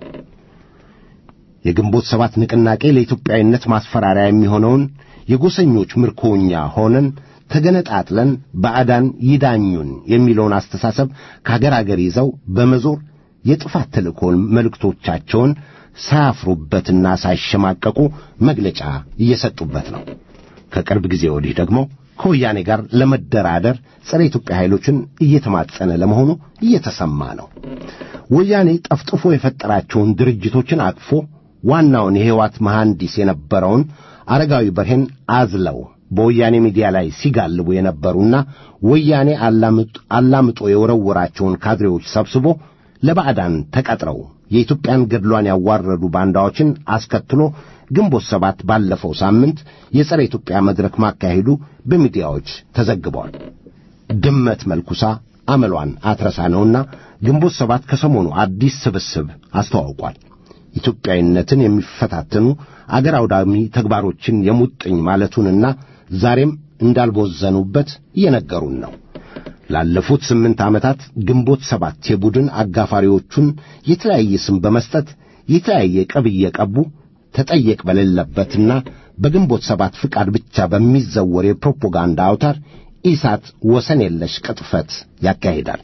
Speaker 4: የግንቦት ሰባት ንቅናቄ ለኢትዮጵያዊነት ማስፈራሪያ የሚሆነውን የጎሰኞች ምርኮኛ ሆነን ተገነጣጥለን ባዕዳን ይዳኙን የሚለውን አስተሳሰብ ከአገር አገር ይዘው በመዞር የጥፋት ተልእኮን መልእክቶቻቸውን ሳያፍሩበትና ሳይሸማቀቁ መግለጫ እየሰጡበት ነው። ከቅርብ ጊዜ ወዲህ ደግሞ ከወያኔ ጋር ለመደራደር ጸረ ኢትዮጵያ ኃይሎችን እየተማጸነ ለመሆኑ እየተሰማ ነው። ወያኔ ጠፍጥፎ የፈጠራቸውን ድርጅቶችን አቅፎ ዋናውን የሕይወት መሐንዲስ የነበረውን አረጋዊ በርሄን አዝለው በወያኔ ሚዲያ ላይ ሲጋልቡ የነበሩና ወያኔ አላምጦ የወረወራቸውን ካድሬዎች ሰብስቦ ለባዕዳን ተቀጥረው የኢትዮጵያን ገድሏን ያዋረዱ ባንዳዎችን አስከትሎ ግንቦት ሰባት ባለፈው ሳምንት የጸረ ኢትዮጵያ መድረክ ማካሄዱ በሚዲያዎች ተዘግቧል። ድመት መልኩሳ አመሏን አትረሳ ነውና ግንቦት ሰባት ከሰሞኑ አዲስ ስብስብ አስተዋውቋል። ኢትዮጵያዊነትን የሚፈታተኑ አገር አውዳሚ ተግባሮችን የሙጥኝ ማለቱንና ዛሬም እንዳልቦዘኑበት እየነገሩን ነው። ላለፉት ስምንት ዓመታት ግንቦት ሰባት የቡድን አጋፋሪዎቹን የተለያየ ስም በመስጠት የተለያየ ቅብ እየቀቡ ተጠየቅ በሌለበትና በግንቦት ሰባት ፍቃድ ብቻ በሚዘወር የፕሮፓጋንዳ አውታር ኢሳት ወሰን የለሽ ቅጥፈት ያካሂዳል።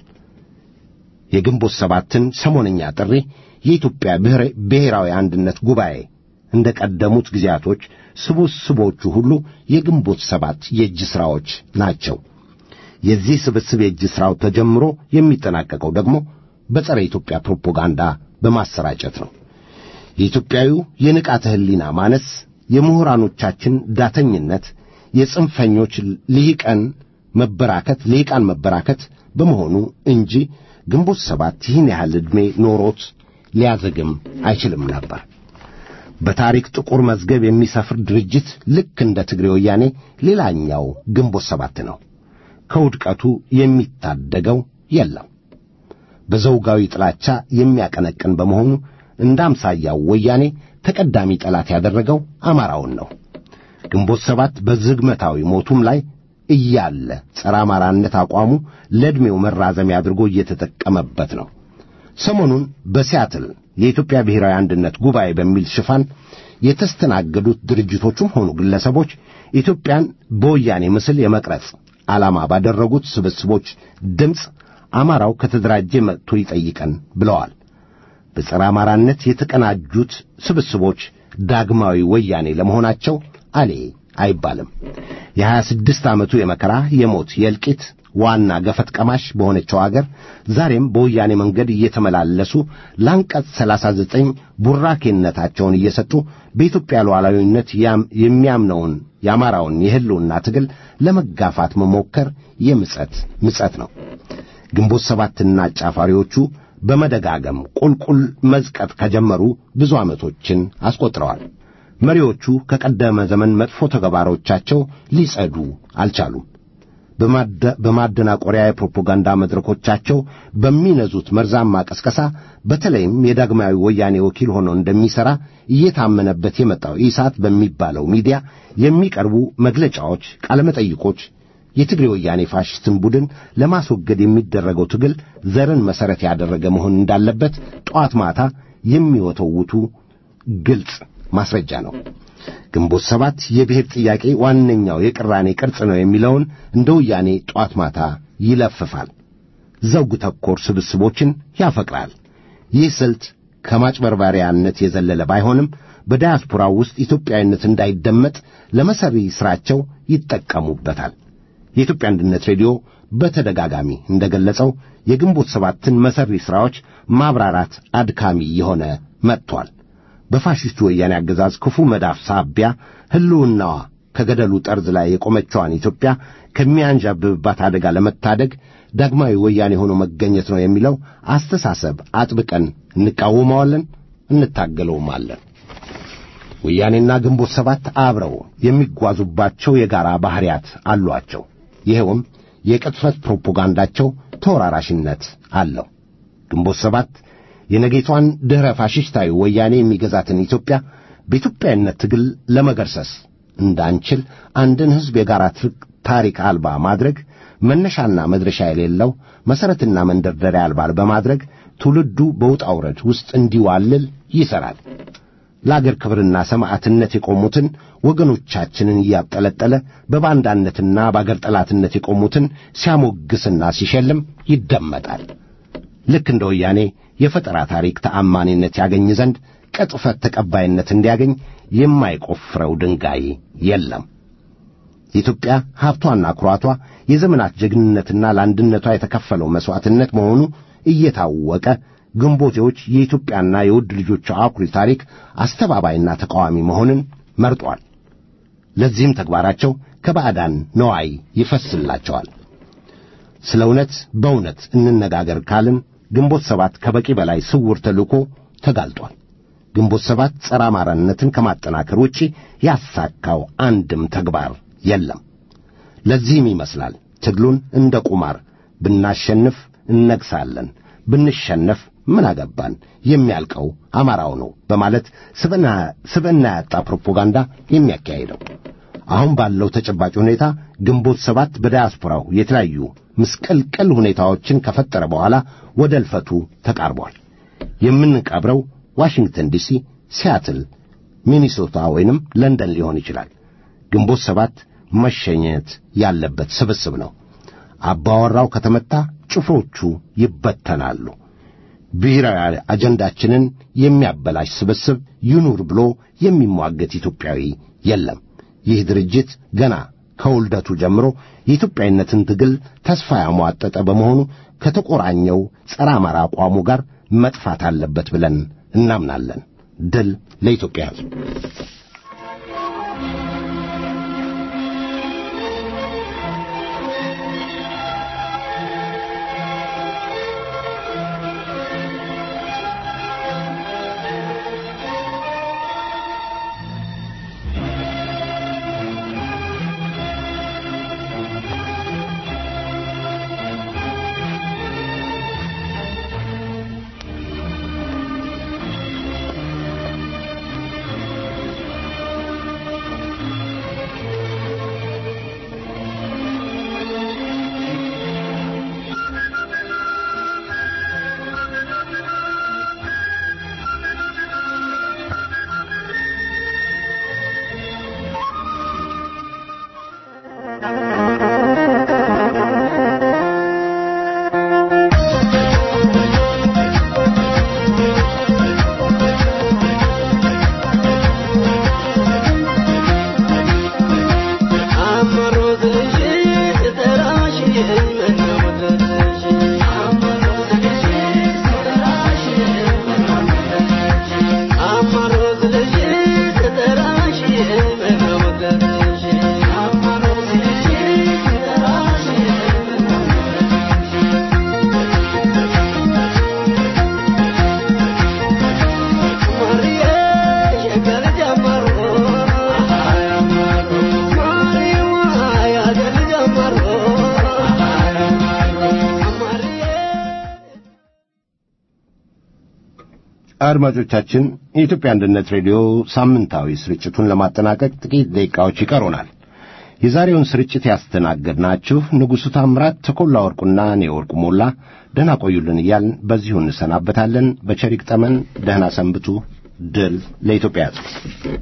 Speaker 4: የግንቦት ሰባትን ሰሞነኛ ጥሪ የኢትዮጵያ ብሔራዊ አንድነት ጉባኤ እንደ ቀደሙት ጊዜያቶች ስብስቦቹ ሁሉ የግንቦት ሰባት የእጅ ሥራዎች ናቸው። የዚህ ስብስብ የእጅ ሥራው ተጀምሮ የሚጠናቀቀው ደግሞ በጸረ ኢትዮጵያ ፕሮፓጋንዳ በማሰራጨት ነው። የኢትዮጵያዊው የንቃተ ሕሊና ማነስ፣ የምሁራኖቻችን ዳተኝነት፣ የጽንፈኞች ልሂቃን መበራከት ልሂቃን መበራከት በመሆኑ እንጂ ግንቦት ሰባት ይህን ያህል ዕድሜ ኖሮት ሊያዘግም አይችልም ነበር። በታሪክ ጥቁር መዝገብ የሚሰፍር ድርጅት ልክ እንደ ትግሬ ወያኔ ሌላኛው ግንቦት ሰባት ነው። ከውድቀቱ የሚታደገው የለም። በዘውጋዊ ጥላቻ የሚያቀነቅን በመሆኑ እንደ አምሳያው ወያኔ ተቀዳሚ ጠላት ያደረገው አማራውን ነው። ግንቦት ሰባት በዝግመታዊ ሞቱም ላይ እያለ ጸረ አማራነት አቋሙ ለዕድሜው መራዘሚያ አድርጎ እየተጠቀመበት ነው። ሰሞኑን በሲያትል የኢትዮጵያ ብሔራዊ አንድነት ጉባኤ በሚል ሽፋን የተስተናገዱት ድርጅቶቹም ሆኑ ግለሰቦች ኢትዮጵያን በወያኔ ምስል የመቅረጽ ዓላማ ባደረጉት ስብስቦች ድምፅ አማራው ከተደራጀ መጥቶ ይጠይቀን ብለዋል። በጸረ አማራነት የተቀናጁት ስብስቦች ዳግማዊ ወያኔ ለመሆናቸው አሌ አይባልም። የሀያ ስድስት ዓመቱ የመከራ የሞት የእልቂት ዋና ገፈት ቀማሽ በሆነችው አገር ዛሬም በወያኔ መንገድ እየተመላለሱ ለአንቀጽ ሰላሳ ዘጠኝ ቡራኬነታቸውን እየሰጡ በኢትዮጵያ ሉዓላዊነት የሚያምነውን የአማራውን የሕልውና ትግል ለመጋፋት መሞከር የምጸት ምጸት ነው። ግንቦት ሰባትና አጫፋሪዎቹ በመደጋገም ቁልቁል መዝቀጥ ከጀመሩ ብዙ ዓመቶችን አስቆጥረዋል። መሪዎቹ ከቀደመ ዘመን መጥፎ ተግባሮቻቸው ሊጸዱ አልቻሉም። በማደናቆሪያ የፕሮፓጋንዳ መድረኮቻቸው በሚነዙት መርዛማ ቀስቀሳ በተለይም የዳግማዊ ወያኔ ወኪል ሆኖ እንደሚሠራ እየታመነበት የመጣው ኢሳት በሚባለው ሚዲያ የሚቀርቡ መግለጫዎች፣ ቃለመጠይቆች የትግሬ ወያኔ ፋሽስትን ቡድን ለማስወገድ የሚደረገው ትግል ዘርን መሠረት ያደረገ መሆን እንዳለበት ጠዋት ማታ የሚወተውቱ ግልጽ ማስረጃ ነው። ግንቦት ሰባት የብሔር ጥያቄ ዋነኛው የቅራኔ ቅርጽ ነው የሚለውን እንደ ወያኔ ጧት ማታ ይለፍፋል። ዘውግ ተኮር ስብስቦችን ያፈቅራል። ይህ ስልት ከማጭበርባሪያነት የዘለለ ባይሆንም በዳያስፖራው ውስጥ ኢትዮጵያዊነት እንዳይደመጥ ለመሰሪ ሥራቸው ይጠቀሙበታል። የኢትዮጵያ አንድነት ሬዲዮ በተደጋጋሚ እንደገለጸው የግንቦት ሰባትን መሰሪ ሥራዎች ማብራራት አድካሚ የሆነ መጥቷል። በፋሽስቱ ወያኔ አገዛዝ ክፉ መዳፍ ሳቢያ ሕልውናዋ ከገደሉ ጠርዝ ላይ የቆመችዋን ኢትዮጵያ ከሚያንዣብብባት አደጋ ለመታደግ ዳግማዊ ወያኔ ሆኖ መገኘት ነው የሚለው አስተሳሰብ አጥብቀን እንቃወመዋለን፣ እንታገለውማለን። ወያኔና ግንቦት ሰባት አብረው የሚጓዙባቸው የጋራ ባሕርያት አሏቸው። ይኸውም የቅጥፈት ፕሮፓጋንዳቸው ተወራራሽነት አለው። ግንቦት ሰባት የነጌቷን ድኅረ ፋሽስታዊ ወያኔ የሚገዛትን ኢትዮጵያ በኢትዮጵያዊነት ትግል ለመገርሰስ እንዳንችል አንድን ሕዝብ የጋራ ታሪክ አልባ ማድረግ መነሻና መድረሻ የሌለው መሠረትና መንደርደሪያ አልባ በማድረግ ትውልዱ በውጣ ውረድ ውስጥ እንዲዋልል ይሠራል። ለአገር ክብርና ሰማዕትነት የቆሙትን ወገኖቻችንን እያብጠለጠለ በባንዳነትና በአገር ጠላትነት የቆሙትን ሲያሞግስና ሲሸልም ይደመጣል። ልክ እንደ ወያኔ የፈጠራ ታሪክ ተአማኒነት ያገኝ ዘንድ ቅጥፈት ተቀባይነት እንዲያገኝ የማይቆፍረው ድንጋይ የለም። የኢትዮጵያ ሀብቷና ኩራቷ የዘመናት ጀግንነትና ለአንድነቷ የተከፈለው መሥዋዕትነት መሆኑ እየታወቀ ግንቦቴዎች የኢትዮጵያና የውድ ልጆቿ አኩሪ ታሪክ አስተባባይና ተቃዋሚ መሆንን መርጧል። ለዚህም ተግባራቸው ከባዕዳን ነዋይ ይፈስላቸዋል። ስለ እውነት በእውነት እንነጋገር ካልን ግንቦት ሰባት ከበቂ በላይ ስውር ተልእኮ ተጋልጧል። ግንቦት ሰባት ጸረ አማራነትን ከማጠናከር ውጪ ያሳካው አንድም ተግባር የለም። ለዚህም ይመስላል ትግሉን እንደ ቁማር ብናሸንፍ እነግሳለን፣ ብንሸነፍ ምን አገባን፣ የሚያልቀው አማራው ነው በማለት ስብዕና ያጣ ፕሮፓጋንዳ የሚያካሂደው። አሁን ባለው ተጨባጭ ሁኔታ ግንቦት ሰባት በዳያስፖራው የተለያዩ ምስቅልቅል ሁኔታዎችን ከፈጠረ በኋላ ወደ እልፈቱ ተቃርቧል። የምንቀብረው ዋሽንግተን ዲሲ፣ ሲያትል፣ ሚኒሶታ ወይንም ለንደን ሊሆን ይችላል። ግንቦት ሰባት መሸኘት ያለበት ስብስብ ነው። አባወራው ከተመታ ጭፍሮቹ ይበተናሉ። ብሔራዊ አጀንዳችንን የሚያበላሽ ስብስብ ይኑር ብሎ የሚሟገት ኢትዮጵያዊ የለም። ይህ ድርጅት ገና ከውልደቱ ጀምሮ የኢትዮጵያዊነትን ትግል ተስፋ ያሟጠጠ በመሆኑ ከተቆራኘው ጸረ አማራ አቋሙ ጋር መጥፋት አለበት ብለን እናምናለን። ድል ለኢትዮጵያ ሕዝብ። አድማጮቻችን የኢትዮጵያ አንድነት ሬዲዮ ሳምንታዊ ስርጭቱን ለማጠናቀቅ ጥቂት ደቂቃዎች ይቀሩናል። የዛሬውን ስርጭት ያስተናገድናችሁ ንጉሡ ታምራት፣ ተኮላ ወርቁና እኔ ወርቁ ሞላ ደህና ቆዩልን እያልን በዚሁ እንሰናበታለን። በቸር ይግጠመን። ደህና ሰንብቱ። ድል ለኢትዮጵያ ሕዝብ።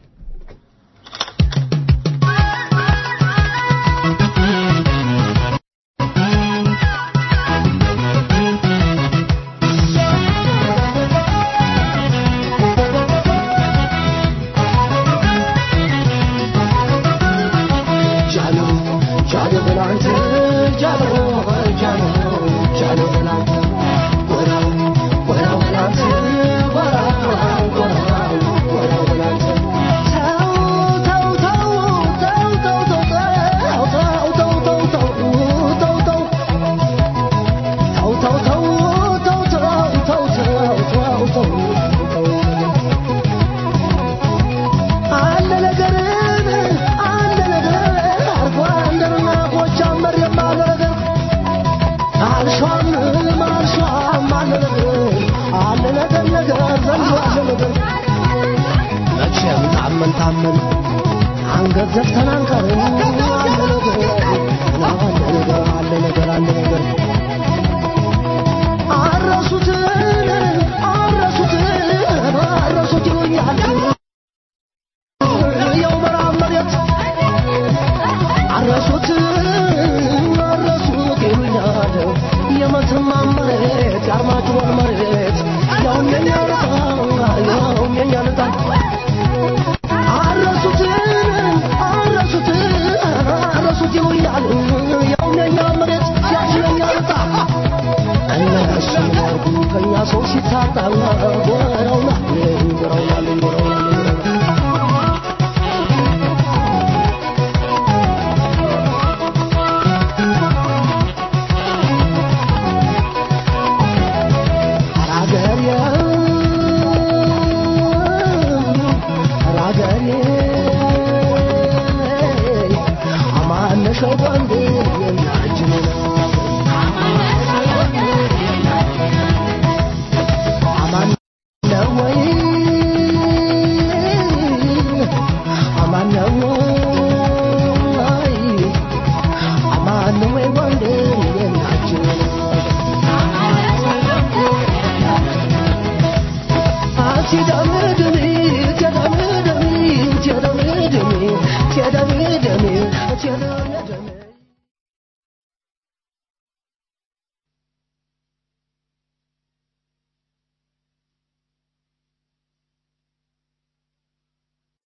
Speaker 3: አንገት ዘፍተን አንቀርም። አለ ነገር አለ ነገር አለ ነገር አለ ነገር አረሱትን አረሱትን አረሱት ይሉኛል የው ምዕራብ መሬት አረሱት አረሱት ይሉኛል የመተማ መሬት የአርማጭሆን መሬት ያውም የኛ ልጣ ያውም የኛ ልጣ አረሱትን አረሱትን አረሱት ይሉኛል ያውም የኛ መሬት ያውም የኛ ልጣ እነሱ ያርጉ ከኛ ሰው ሲታጣ ጎረውና ጎረውናል ጎረውናል ራገሬ ራገሬ አማነሸው ወንድ የናችን አማን ነው ወይ አማን ነው ወይ አማን ነው ወይ ወንድ የናችን Tell